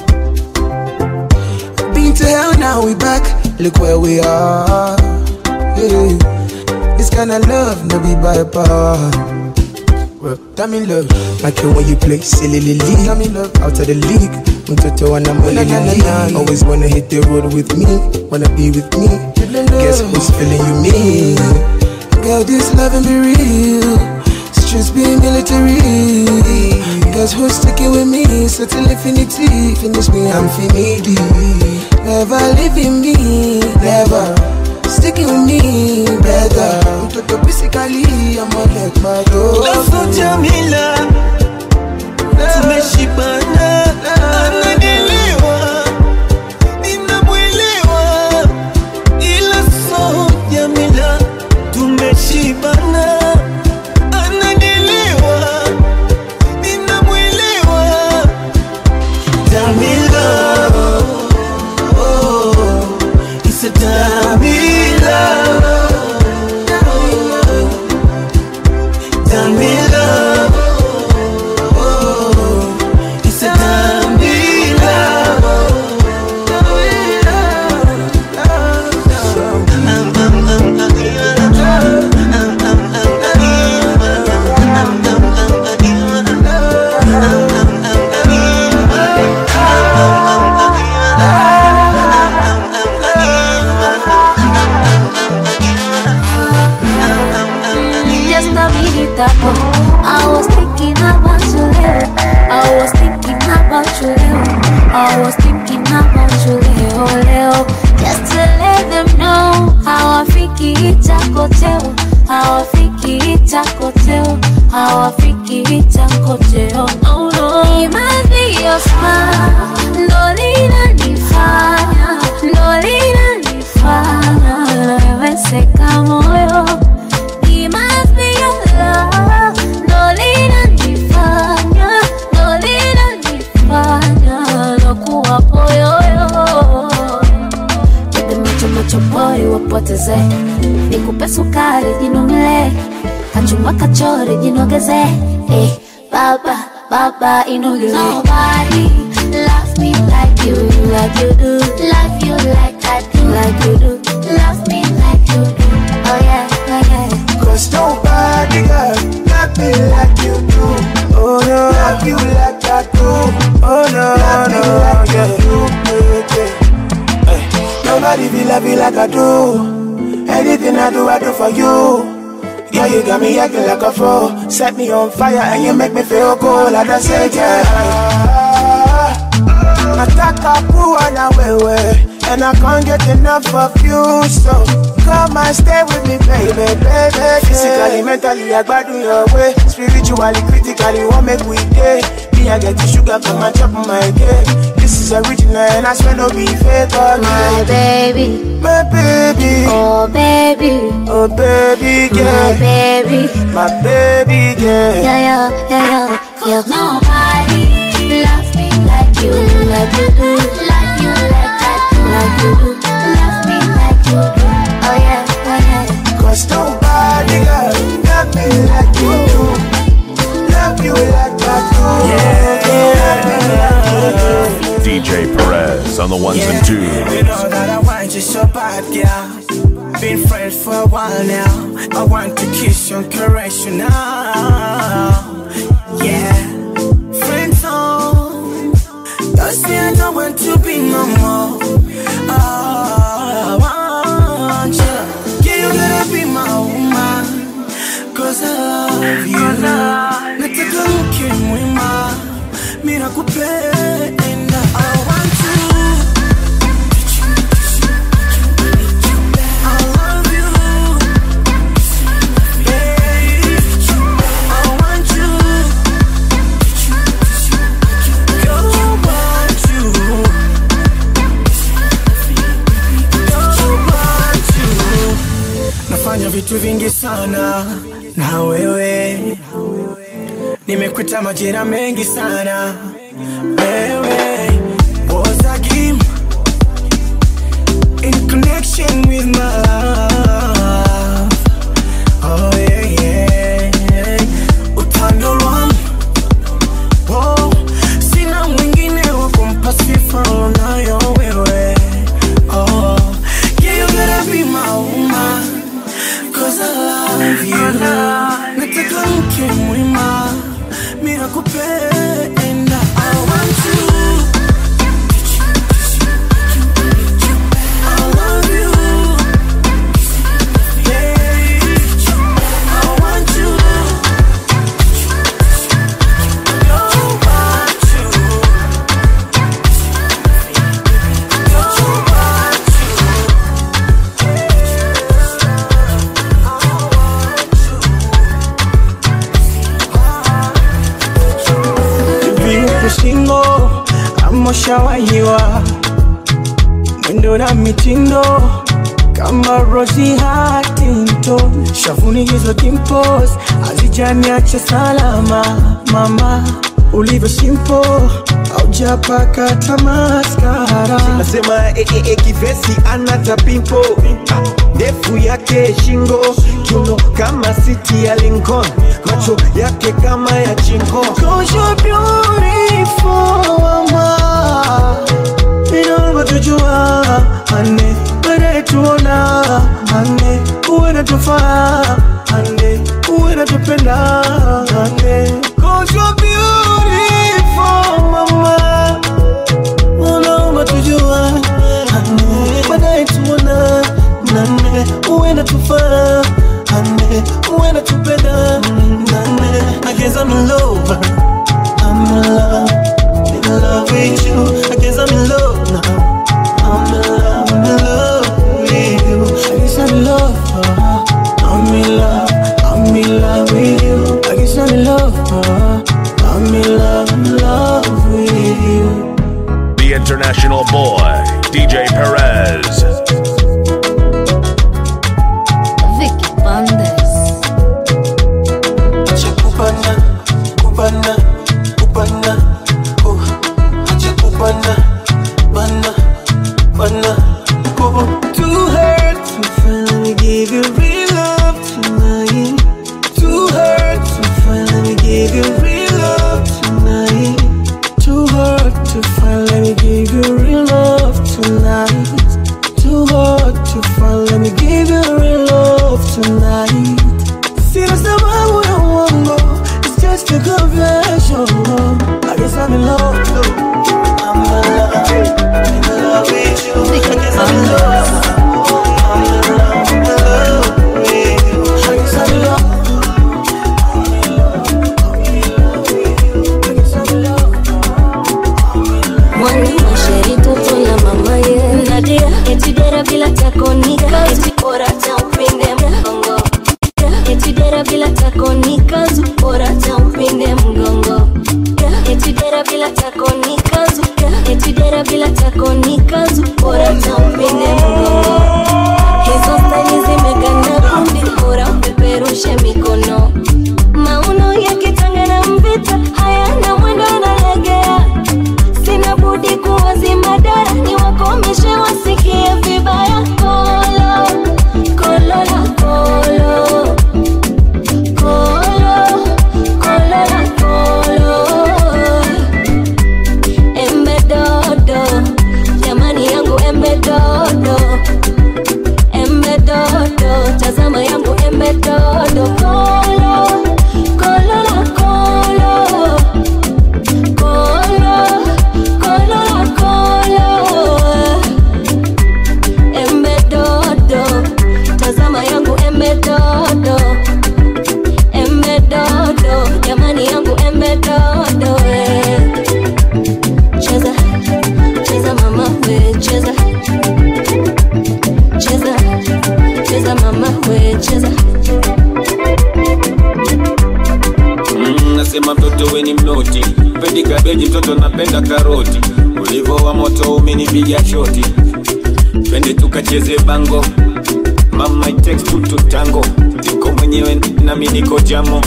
[SPEAKER 5] Been to hell, now we back. Look where we are. Yeah. This kind of love, no be by power. Well, damn in love, like it when you play silly league. Damn in love, out of the league. Mtoto wanna money league. Always wanna hit the road with me, wanna be with me. Guess who's feeling you me? Girl, this loving be real. Streets be military. Guess who's sticking with me? Settle infinity. Finish me, I'm finity. Never leaving me, never. Sticking with me, better. Mtoto basically, I'm on like my
[SPEAKER 8] Laso Jamila tumeshibana anadiliwa ninamwelewa ila so Jamila tumeshibana anadiliwa ninamwelewa Jamila oh, it's a Jamila
[SPEAKER 4] kitabu I was thinking about you leo I was thinking about you leo I was thinking about you leo leo Just to let them know hawafiki itakoteo hawafiki itakoteo hawafiki itakoteo no, no. It must be your smile ndo linanifanya ndo linanifanya naweweseka moyo It must be your love ndo linanifanya ndo linanifanya nakuwa poyoyo Nipe macho macho boy wapoteze nikupe sukari jinongele kachumba kachori jinogeze eh, baba baba inogele Nobody loves me like you like you do love you like I do like you do love me like you do oh yeah oh yeah
[SPEAKER 5] Cause nobody girl love me like you do. Oh no, love you like I do. Oh no, love me
[SPEAKER 8] no,
[SPEAKER 5] like
[SPEAKER 8] yeah.
[SPEAKER 5] you do. yeah, yeah. Hey, Nobody feel love you like I do. Anything I do, I do for you. Girl, you got me acting like a fool. Set me on fire and you make me feel cool. I just say, yeah. Nataka kuwa na wewe And I can't get enough of you So come and stay with me baby, baby Physically, mentally, I gbadun your way Spiritually, critically, what make we day Me, I get the sugar from my top of my cake This is original and I swear no be fake
[SPEAKER 4] my
[SPEAKER 5] okay?
[SPEAKER 4] baby
[SPEAKER 5] My baby,
[SPEAKER 4] oh baby
[SPEAKER 5] oh baby
[SPEAKER 4] my
[SPEAKER 5] girl
[SPEAKER 4] baby
[SPEAKER 5] My baby girl
[SPEAKER 4] yeah yeah yeah yeah yeah nobody loves me like you like you do like you like I do like you do love me like you do oh yeah oh yeah
[SPEAKER 5] Cause nobody girl love me like you do Love you like I do Love me like you do
[SPEAKER 1] DJ Perez on the ones and twos.
[SPEAKER 8] You know that I want you so bad, girl. Been friends for a while now. I want to kiss you and caress you now. Yeah, friends on. Don't say I don't want to be no more. Oh, I want you. Yeah, you gotta be my woman. Cause I love you. Nataka mke mwema. Mimi nakupenda. I want you. I love you. Babe. I want you. Girl, I want you. Girl, I want you. Nafanya vitu vingi sana na wewe, nimekuta majira mengi sana wewe. Was a game in connection with my love. Oh yeah, yeah. Utando lwangu oh, sina mwingine wa kumpa sifa unayo wewe. Oh, yeah, you gotta be my woman. Cause I love you. Nataka mke mwema, mimi nakupenda. I want you. I love you. Babe, I want you. I want you. I want you. viuku shingo amoshawahiwa mwendo na mitindo kama Rosie Huntington, shavuni hizo dimples hazijaniacha salama. Mama ulivyo simple, haujapaka tamaskara.
[SPEAKER 11] nasema eh, eh, eh, kivesi ana tapimpo ndefu yake shingo kiuno kama siti ya Lincoln macho yake kama ya chingo
[SPEAKER 8] Cause you're beautiful, mama. Inavyotujua ane, baadaye tuona ane, uwe natufaa ane, uwe natupenda ane. Cause you're beautiful, mama. Unaomba tujua ane, baadaye tuona nane, uwe natufaa ane, uwe natupenda
[SPEAKER 1] International boy, DJ Perez.
[SPEAKER 4] Vicky Bandes.
[SPEAKER 10] Chekubana, kubana, kubana, oh. Chekubana, bana, bana, oh. Too hurt to finally give you real love tonight. Too hurt to finally give you real love tonight. Too hurt to finally give you real love tonight. Too hard to finally give you real love tonight. Sina sababu ya uongo, it's just a confession. I guess I'm in love too. I'm in love, I'm in love with you. I guess I'm in love. I'm in love, I'm in love with you. I guess I'm in love.
[SPEAKER 4] Mwani masheri toto la mama ye Nadia Eti dera bila takonika Eti bora ta upinde mgongo Eti dera bila takonika zu Bora ta upinde mgongo Eti dera bila takonika zu Eti dera bila takonika zu Bora ta upinde mgongo Hizo stani zimegana kundi Bora upeperushe mikono Mauno yakitangana mvita Hayana mwendo analegea sina budi kuwazima dara ni wakomeshe wasikie vibaya kolo kolo la kolo kolo kolo la kolo embe dodo jamani yangu embe dodo embe dodo tazama yangu embe dodo kolo kolo la kolo kolo kolo la kolo embe dodo tazama yangu embe dodo embe dodo jamani yangu embe dodo eh. cheza cheza mama we cheza cheza cheza mama we cheza
[SPEAKER 11] Mm, nasema mtoto we ni mnoti pendi kabeji mtoto napenda karoti ulivo wa moto umenipiga shoti twende tukacheze bango mama it takes two to tango niko mwenyewe nami niko jamo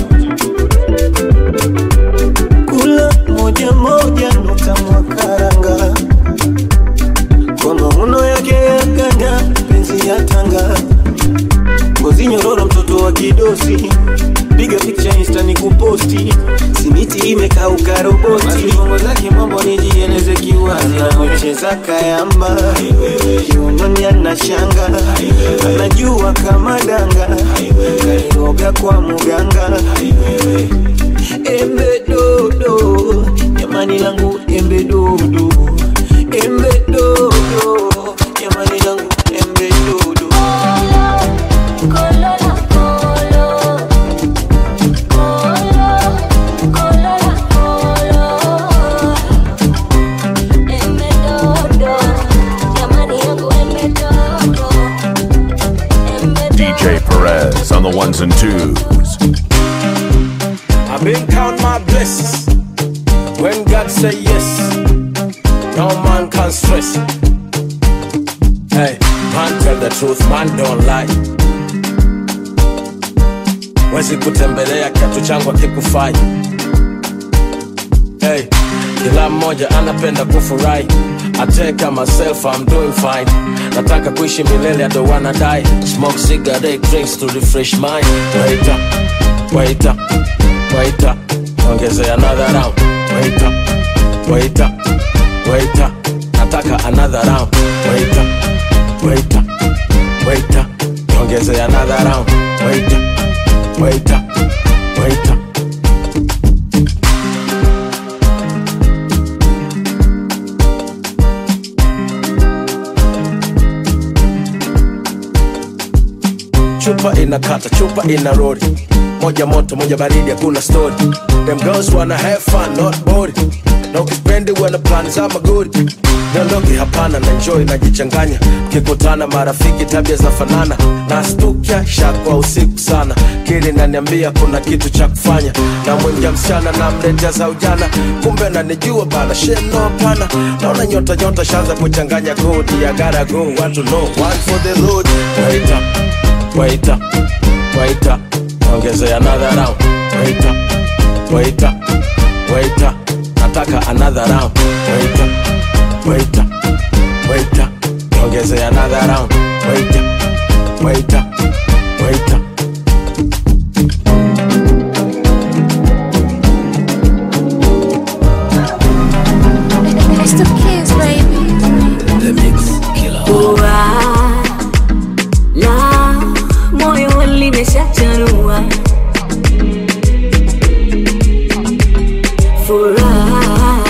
[SPEAKER 10] kula moja moja nukta mwakaranga kwa mauno yake ya ganda penzi ya tanga ngozi nyororo mtoto wa kidosi piga picha insta ni kuposti simiti imekauka roboti bongo zake mambo nijieleze kiwazi anacheza kayamba kiunoni ana shanga anajua kama danga kairoga kwa muganga embe dodo jamani langu embe dodo embe dodo jamani langu embe dodo
[SPEAKER 4] kolo la kolo kolo kolo la kolo embe dodo jamani yangu embe dodo embe
[SPEAKER 1] DJ Perez on the ones and twos.
[SPEAKER 2] I've been count my blessings. When God say yes, no man can stress. Hey, man tell the truth, man don't lie. Wezi kutembelea kiatu changu akikufai. Hey, kila mmoja anapenda kufurahi. I take myself, I'm doing fine. Nataka kuishi milele, I don't wanna die. Smoke cigarette, drinks to refresh mind. Wait up, wait up, wait up. Ongeze another round. Wait up, wait up, wait up. Nataka another round. Wait up, wait up, wait up. Ongeze another round. Wait up, wait up, wait up. chupa inakata chupa ina rori moja moto moja baridi hakuna story them girls wanna have fun not bored na ukipendi uwe na plani za magodi niondoke hapana na enjoy najichanganya kikutana marafiki tabia za fanana na stukia shakwa usiku sana kili naniambia kuna kitu cha kufanya na mwingia msichana na mletea za ujana kumbe nanijua bana sheno hapana naona nyota nyota shanza kuchanganya kodi ya gara go want to know one for the road wait up wait up wait up ongezea another round wait up wait up wait up nataka another round wait up wait up wait up ongezea another round wait up wait up wait up
[SPEAKER 4] It's the kids, baby.
[SPEAKER 2] the mix killer
[SPEAKER 4] Furaha na moyo limeshachanua furaha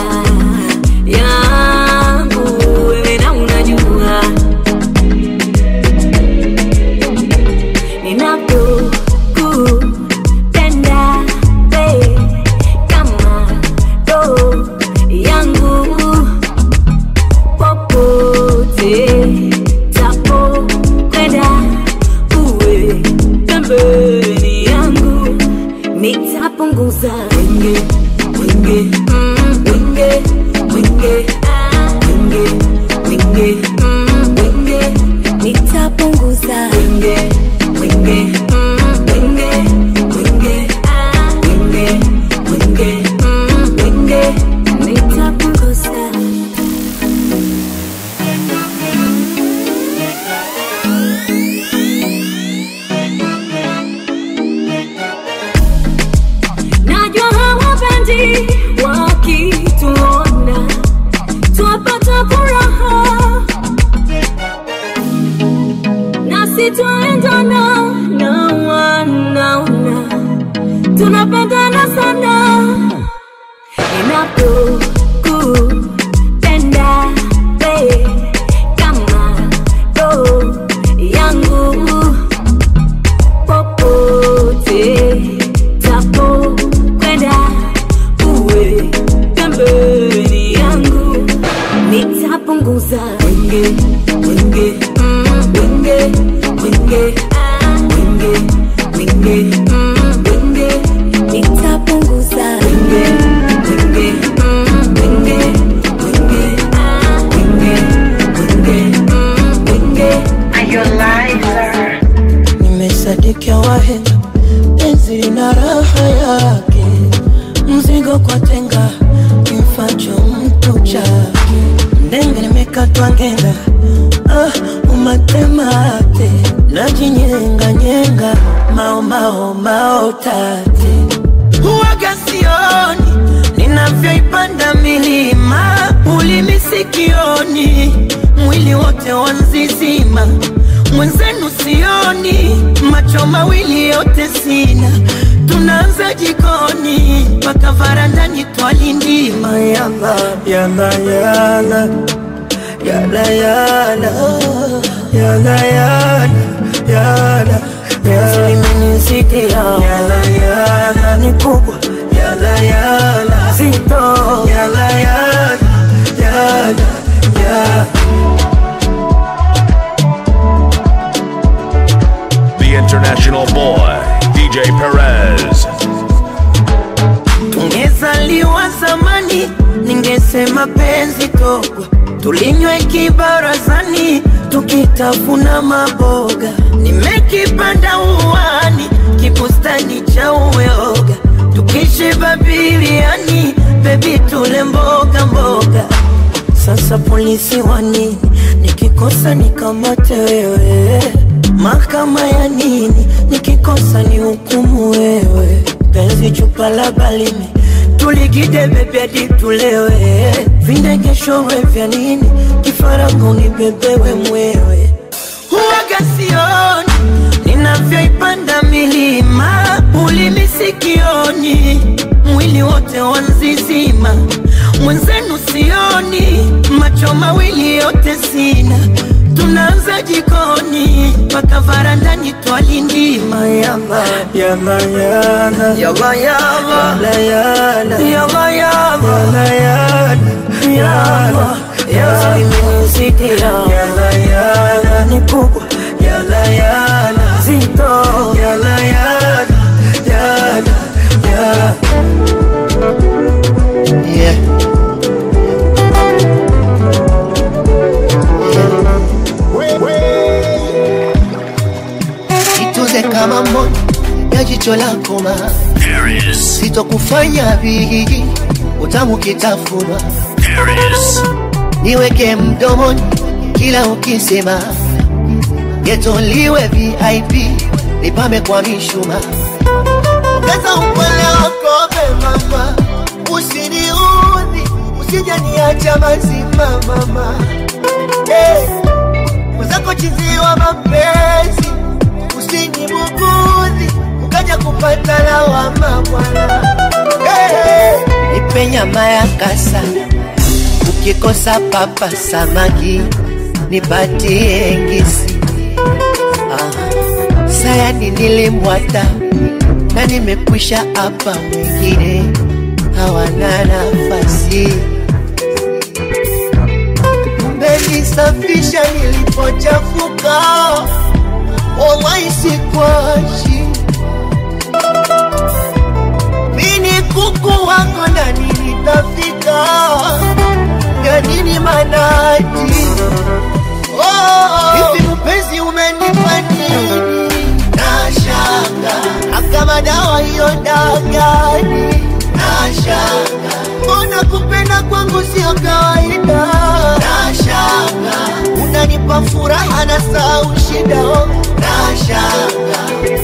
[SPEAKER 4] yangu wewe na unajua ninapokupenda we kama roho yangu popote tapo kwenda uwe pembeni yangu nitapunguza wenge wenge mm, wenge wenge ah, wenge wenge mm, wenge nitapunguza wenge wenge mm, wenge wenge ah, wenge wenge mm, wenge nitapunguza najua hawapendi wakituona twapata furaha nasi twaendana na wanaona tunapendana sana ninapokupenda we kama roho yangu popote tapo kwenda uwe pembeni yangu nitapunguza wenge wenge mm, wenge wenge ah, wenge wenge mm, wenge nitapunguza wenge wenge mm, wenge wenge ah, wenge wenge mm, wenge
[SPEAKER 8] nimesadikia wahenga penzi lina raha yake mzigo kwa tenga kimfacho mtu chake ndenge nimekatwa ngenga ah, umatemate najinyenganyenge mao mao mao tate huwaga sioni ninavyoipanda milima ulimi sikioni mwili wote wanzizima mwenzenu sioni macho mawili yote sina tunaanza jikoni mpaka varandani twalindima yala yala yala yala yala yala yala yala limenisikia yala yala ni kubwa yala yala zito yala yala yala yala
[SPEAKER 1] The international boy, DJ Perez.
[SPEAKER 8] tungezaliwa zamani ningesema penzi togwa tulinywe kibarazani tukitafuna maboga nimekipanda uwani kibustani cha uyoga tukishiba biliani bebi tule mboga mboga sasa polisi wa nini nikikosa nikamate wewe mahakama ya nini nikikosa ni hukumu wewe penzi chupa la balimi tuligide bebyadi tulewe vindegeshorwe vya nini kifaranga unibebewe mwewe huwaga sioni ninavyoipanda milima ulimi sikioni mwili wote wanzizima mwenzenu sioni macho mawili yote sina tunaanza
[SPEAKER 3] kwanza jikoni mpaka varandani twalindima yala
[SPEAKER 8] Yalla yalla
[SPEAKER 3] yala yala
[SPEAKER 8] Yalla yalla
[SPEAKER 3] yala yala
[SPEAKER 8] Yalla yalla
[SPEAKER 3] yala imenizidia
[SPEAKER 8] Yalla yalla
[SPEAKER 3] ni kubwa
[SPEAKER 8] Yalla yalla
[SPEAKER 3] zito
[SPEAKER 8] Yalla yalla Yalla yalla
[SPEAKER 9] Yeah. Ituze kama mboni ya jicho lako ma
[SPEAKER 6] Paris,
[SPEAKER 9] sitokufanya vigi utamu kitafunwa
[SPEAKER 6] Paris,
[SPEAKER 9] niweke mdomoni kila ukisema getoliwe vip nipame kwa mishuma ongeza upole wako mama usiniudhi usijaniacha mazima mama hey. mwenzako chiziwa mapenzi usinibugudhi ukaja kupata lawama bwana hey. nipe nyama ya kasa ukikosa papa samaki nipatie ngisi ah. sayani nilimwata na nimekwisha hapa wengine hawana nafasi mmenisafisha nilipochafuka wallahi sikwashi mini kuku wako na nilitafika ya nini manaji hivi mpenzi umenipa nini nashanga akama dawa hiyo dagani nashanga mbona kupenda kwangu sio kawaida nashanga unanipa furaha na sau shida oh. nashanga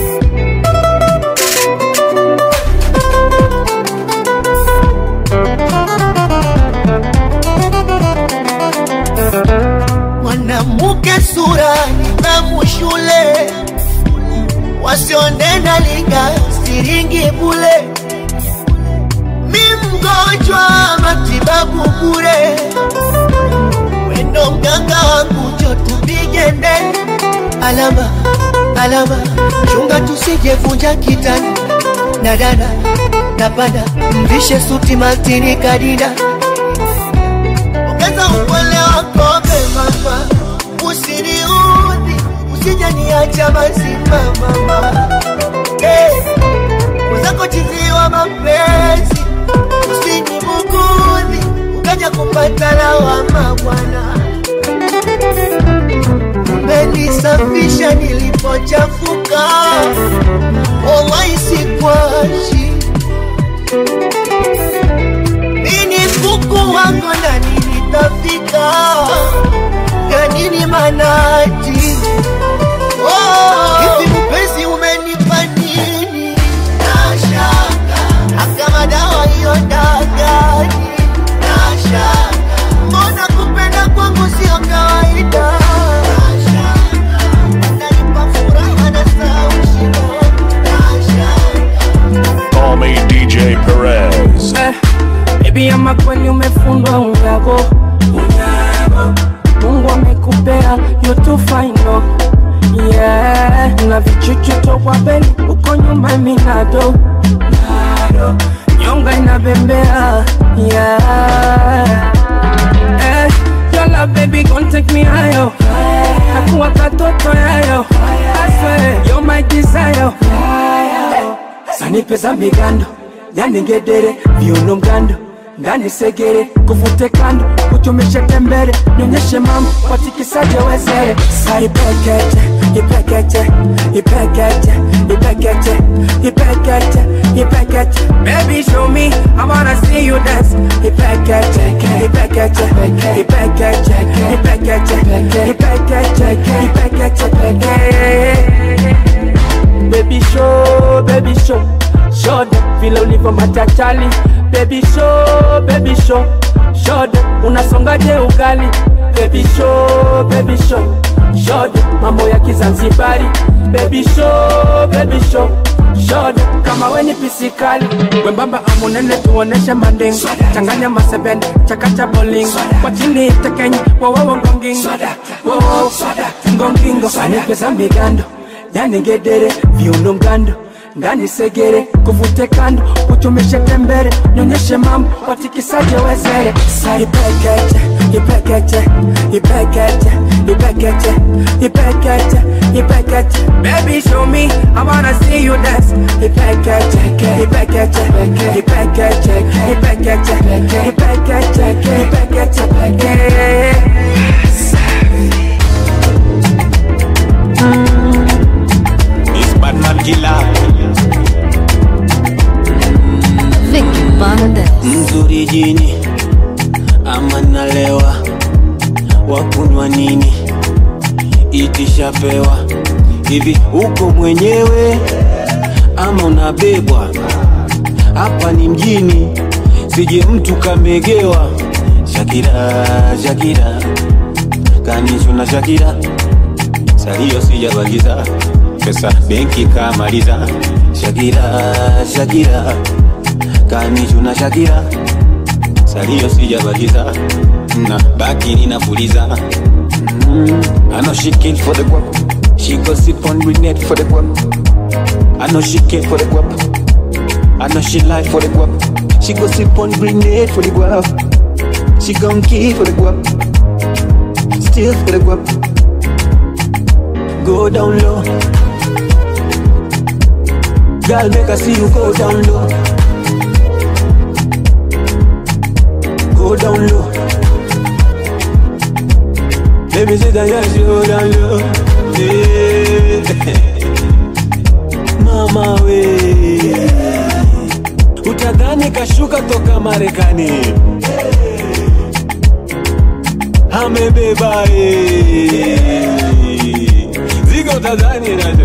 [SPEAKER 9] mwanamke sura nidhamu shule wasionena linga siringi bule mi mgonjwa matibabu bure wendo mganga wangu jo tupige ndeni alama alama chunga tusijevunja kitani na dada napanda mvishe suti matini kadida ongeza upole wako mama usiniudhi usijaniacha mazima mama hey. mwenzako chiziwa mapenzi usinibugudhi ukaja kupata lawama bwana umenisafisha nilipochafuka wallahi sikwashi mini kuku wako na nilitafika ya nini manaji Oh, hivi mpenzi umenipa nini nashanga akama dawa hiyo dagani nashanga mbona kupenda kwangu sio kawaida nashanga unanipa furaha na saushino nashanga
[SPEAKER 1] Call me DJ Perez.
[SPEAKER 7] Baby ama kweli umefundwa unyago unyago Mungu amekupea you too fine no yeah na vichuchu tokwa beli uko nyuma minado nado nyonga inabembea yeah eh Yola baby gon take me higher Nakuwa katoto yayo I swear you're my desire Sanipe za migando yani ngedere viuno mgando ndani segere kuvute kando kutumishe tembere nyonyeshe mambo watikisaje wezere saipekeche ipekeche ipekeche ipekeche ipekeche ipekeche baby show me I wanna see you dance ipekeche ipekeche ipekeche ipekeche ipekeche ipekeche ipekeche baby show baby show show them vile ulivyo machachali baby show baby show show them unasongaje ugali baby show baby show show them mambo ya kizanzibari baby show baby show shode kama weni pisikali wembamba amunene tuoneshe manding changanya masebende chakacha boling kwa chini tekenye wowowo ngongingo wowo ngongingo anipesa migando yani ngedere viuno mgando ndani segere kuvute kando kuchomeshe tembere nyonyeshe mambo watikisaje wezere sa ipekeche ipekeche ipekeche ipekeche ipekeche ipekeche baby show me i wanna see you dance ipekeche ipekeche ipekeche ipekeche ipekeche ipekeche
[SPEAKER 11] It's Batman Killer.
[SPEAKER 4] Vicky Bandes.
[SPEAKER 11] mzuri jini ama nalewa wakunywa nini itishapewa hivi uko mwenyewe ama unabebwa hapa ni mjini sije mtu kamegewa shakira shakira kanichuna shakira salio sijabagiza pesa benki kamaliza shakira shakira kanichuna shakira salio sijabagiza na baki ninapuliza mm. I know she kill for the guap She go sip on grenade for the guap I know she kill for the guap I know she lie for the guap She go sip on grenade for the guap She gon' kill for the guap Still for the guap Go down low Girl make I see you go down low Go down low Let me see that yes, you go down low yeah. Mama we Utadhani kashuka toka Marekani Amebeba eh. Zigo utadhani na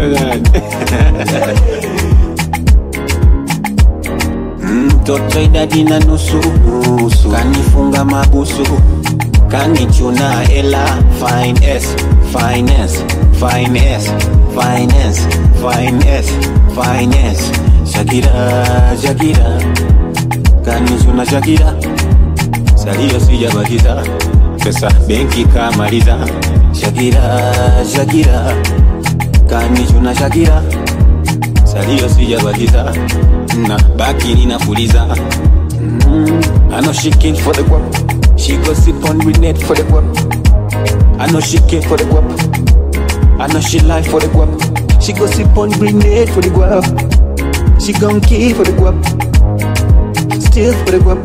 [SPEAKER 11] mtoto idadi na nusu nusu kanifunga mabusu kanichuna ela fines finance finance finance finance finance shakira shakira kanichuna shakira salio sijabakiza pesa benki kamaliza shakira shakira kanichuna shakira salio sijabakiza na baki ninapuliza mm. I know she kill for the guap She go sip on grenade for the guap I know she kill for the guap I know she lie for the guap She go sip on grenade for the guap She gon' kill for the guap Still for the guap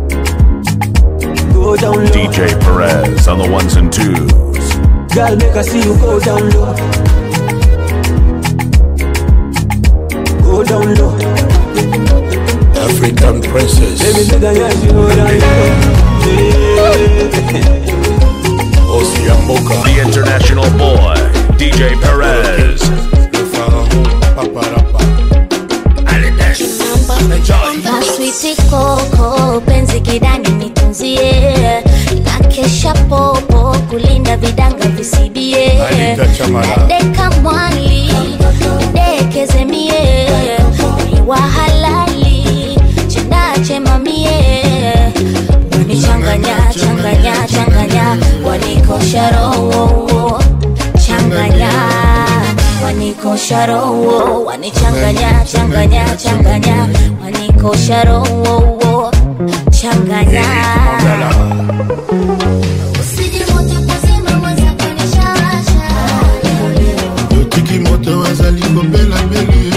[SPEAKER 11] Go down low
[SPEAKER 1] DJ Perez on the ones and twos.
[SPEAKER 11] Girl make I see you go down low Go down low
[SPEAKER 12] African princess.
[SPEAKER 11] Baby, say that yes, you know that
[SPEAKER 12] Osiamboka.
[SPEAKER 1] The international boy, DJ Perez.
[SPEAKER 4] Maswiti koko penzi kidani nitunzie na kesha popo kulinda vidanga visibie
[SPEAKER 12] Alinda Chamala.
[SPEAKER 4] nadeka mwali dekeze mie ni wa halali chendache mamie wanichanganya changanya changanya wanikosha roho changanya wanikosha roho wanichanganya changanya changanya wanikosha roho changanya
[SPEAKER 12] yotiki moto azali kobela mbeli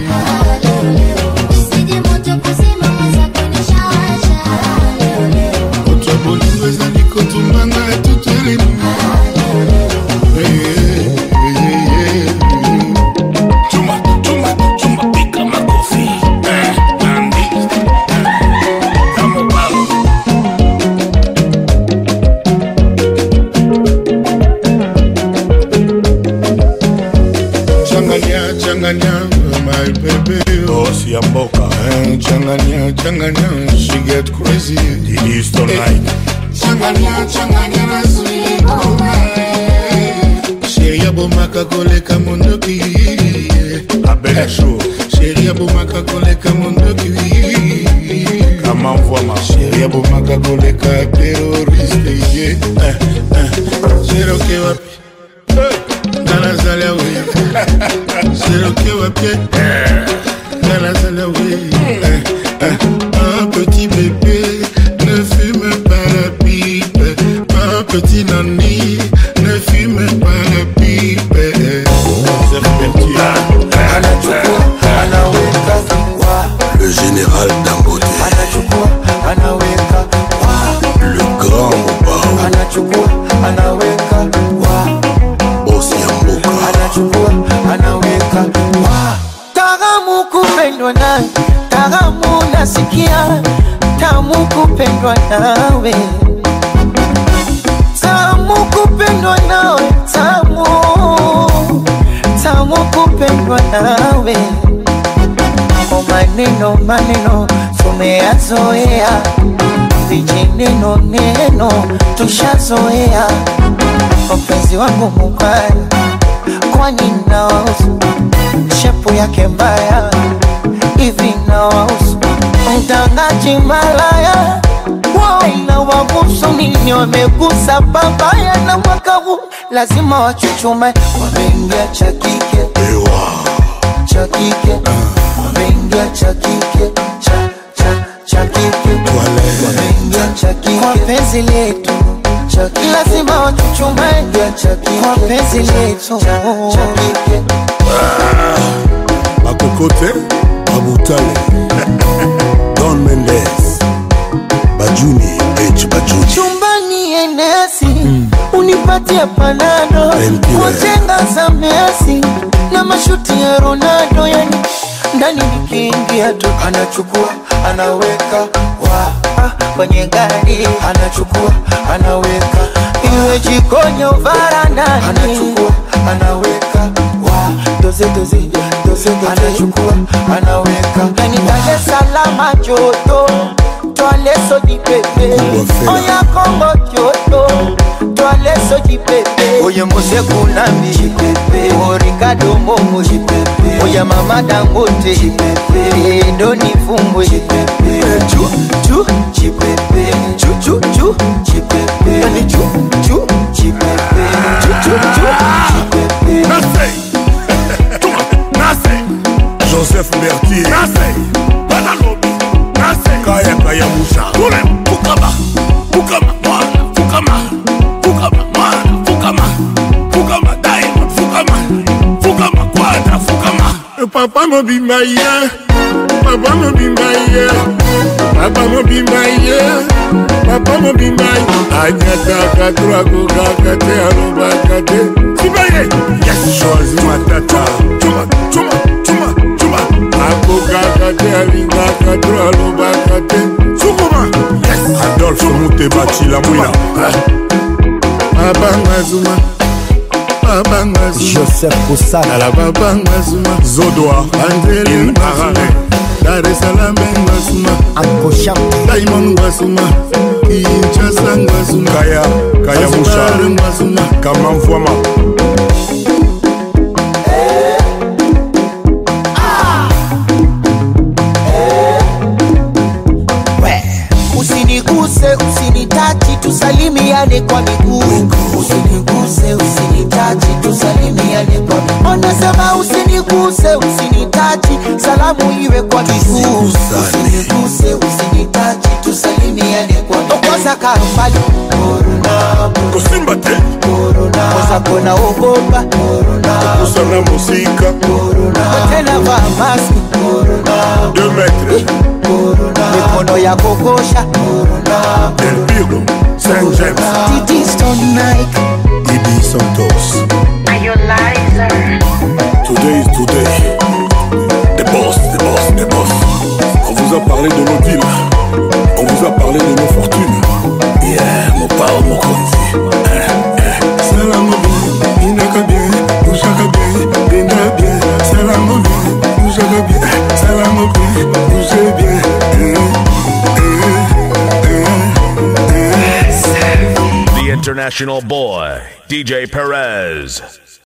[SPEAKER 12] moto ya bolingo ezali kotumbanga etuteleni Chuma, chuma, chuma, pika makofi. Eh, Nandi. Kamo balo. Changanya, changanya, my baby. Boss ya mboka. Eh, Changanya, changanya, she get crazy. It is tonight. Changanya, changanya, na sweet oh my. Sheria bomaka koleka mondoki. abele show sheri abomaka koleka mondoki kama mvwama sheri abomaka koleka teroriste ye Eh, eh. sheri oke wapi Eh, nga nazali awe sheri oke wapi nga nazali awe Eh, eh. un petit bébé ne fume pas la pipe un petit nani ne fume pas la pipe Joseph Bertier
[SPEAKER 13] Le général Dangote. Le grand Mobao. Boss Yamboka.
[SPEAKER 3] Taramu kupendwa nawe, taramu nasikia, tamu kupendwa nawe, tamu kupendwa nawe, tamu tamu kupendwa nawe. O maneno maneno tumeyazoea, vijineno neno tushazoea. Mpenzi wangu mubaya, kwani nawahusu shepu yake mbaya hivi nawahusu mtangaji malaya na wabusu nini wamegusa babaya na mwaka huu lazima wachuchume wameingia cha kike cha kike wameingia cha kike cha cha cha kike wameingia cha kike kwa penzi letu cha kike lazima wachuchume cha kike kwa penzi letu cha kike
[SPEAKER 13] Bakokote, Babutale, Don Mendes, Bajuni, H. Bajuni.
[SPEAKER 3] chumbani enesi unipatie panado kujenga za Messi na mashuti ya Ronaldo, yani ndani nikiingia tu anachukua anaweka wa ah, kwenye gari anachukua anaweka iwe jikoni au varandani anachukua anaweka wa doze doze doze doze anachukua anaweka yani Dar es Salaam joto Toale soji pepe Oya Kongo joto Toale soji pepe Oye Mose Kunambi Jipepe O Ricardo Momo Jipepe Oya Mama Dangote Jipepe Endo nifumbwe Jipepe Chu chu Jipepe Chu chu chu Jipepe Yani chu chu Jipepe Chu chu chu Jipepe
[SPEAKER 13] Joseph Bertier.
[SPEAKER 12] Badalobi.
[SPEAKER 13] Kaya Kaya Musha.
[SPEAKER 12] Kule Fukama Fukama mwana Fukama Fukama mwana Fukama Fukama Diamond Fukama Fukama Quadra Fukama Papa mobimba ye Papa mobimba ye Papa mobimba ye Papa mobimba ye Anyataka turakukaka te alobaka te Sibaye Yes
[SPEAKER 13] Choisi Matata.
[SPEAKER 12] Chuma Chuma Chuma Chuma Akokaka te alingaka to alobaka te Sukuma Yes
[SPEAKER 13] Adolphe Muteba Chilamwina.
[SPEAKER 12] Abanga Zuma Abanga Zuma
[SPEAKER 9] Joseph Kusana.
[SPEAKER 12] Ala babanga Zuma
[SPEAKER 13] Zodoa.
[SPEAKER 12] Angeli
[SPEAKER 13] In Harare.
[SPEAKER 12] Dar es Salaam Ngwasuma
[SPEAKER 9] Uncle Sham.
[SPEAKER 12] Diamond Ngwasuma Kinshasa Ngwasuma
[SPEAKER 13] Kaya Kaya Musha.
[SPEAKER 12] Zanzibar Ngwasuma
[SPEAKER 13] Kama Mvwama.
[SPEAKER 3] Usiniguse, usinitachi, tusalimiane kwa miguu. Usiniguse, usinitachi, tusalimiane kwa miguu. Anasema usiniguse, usinitachi, salamu iwe kwa miguu. Usiniguse, usinitachi, tusalimiane kwa miguu. Okoza kambali, corona,
[SPEAKER 13] Kosimba te.
[SPEAKER 3] corona. Koza kona ogopa, corona,
[SPEAKER 13] Kusana Musika.
[SPEAKER 3] corona. Tena vaa maski, corona,
[SPEAKER 13] 2 mètres.
[SPEAKER 3] corona. Mikono ya kokosha, corona.
[SPEAKER 13] Del Pirlo. Saint James.
[SPEAKER 3] Titi Stone Nike.
[SPEAKER 13] Ibi Santos. Today is today. The boss, the boss, the boss. On vous a parlé de nos deals. On vous a parlé de nos fortunes. Yeah, mon pao, mon konzi.
[SPEAKER 12] Salamu bien, inaka bien, ushaka bien, denda bien. Salamu bien, ushaka bien, salamu bien, ushe bien. Eh, eh, eh, eh.
[SPEAKER 1] The international boy, DJ Perez.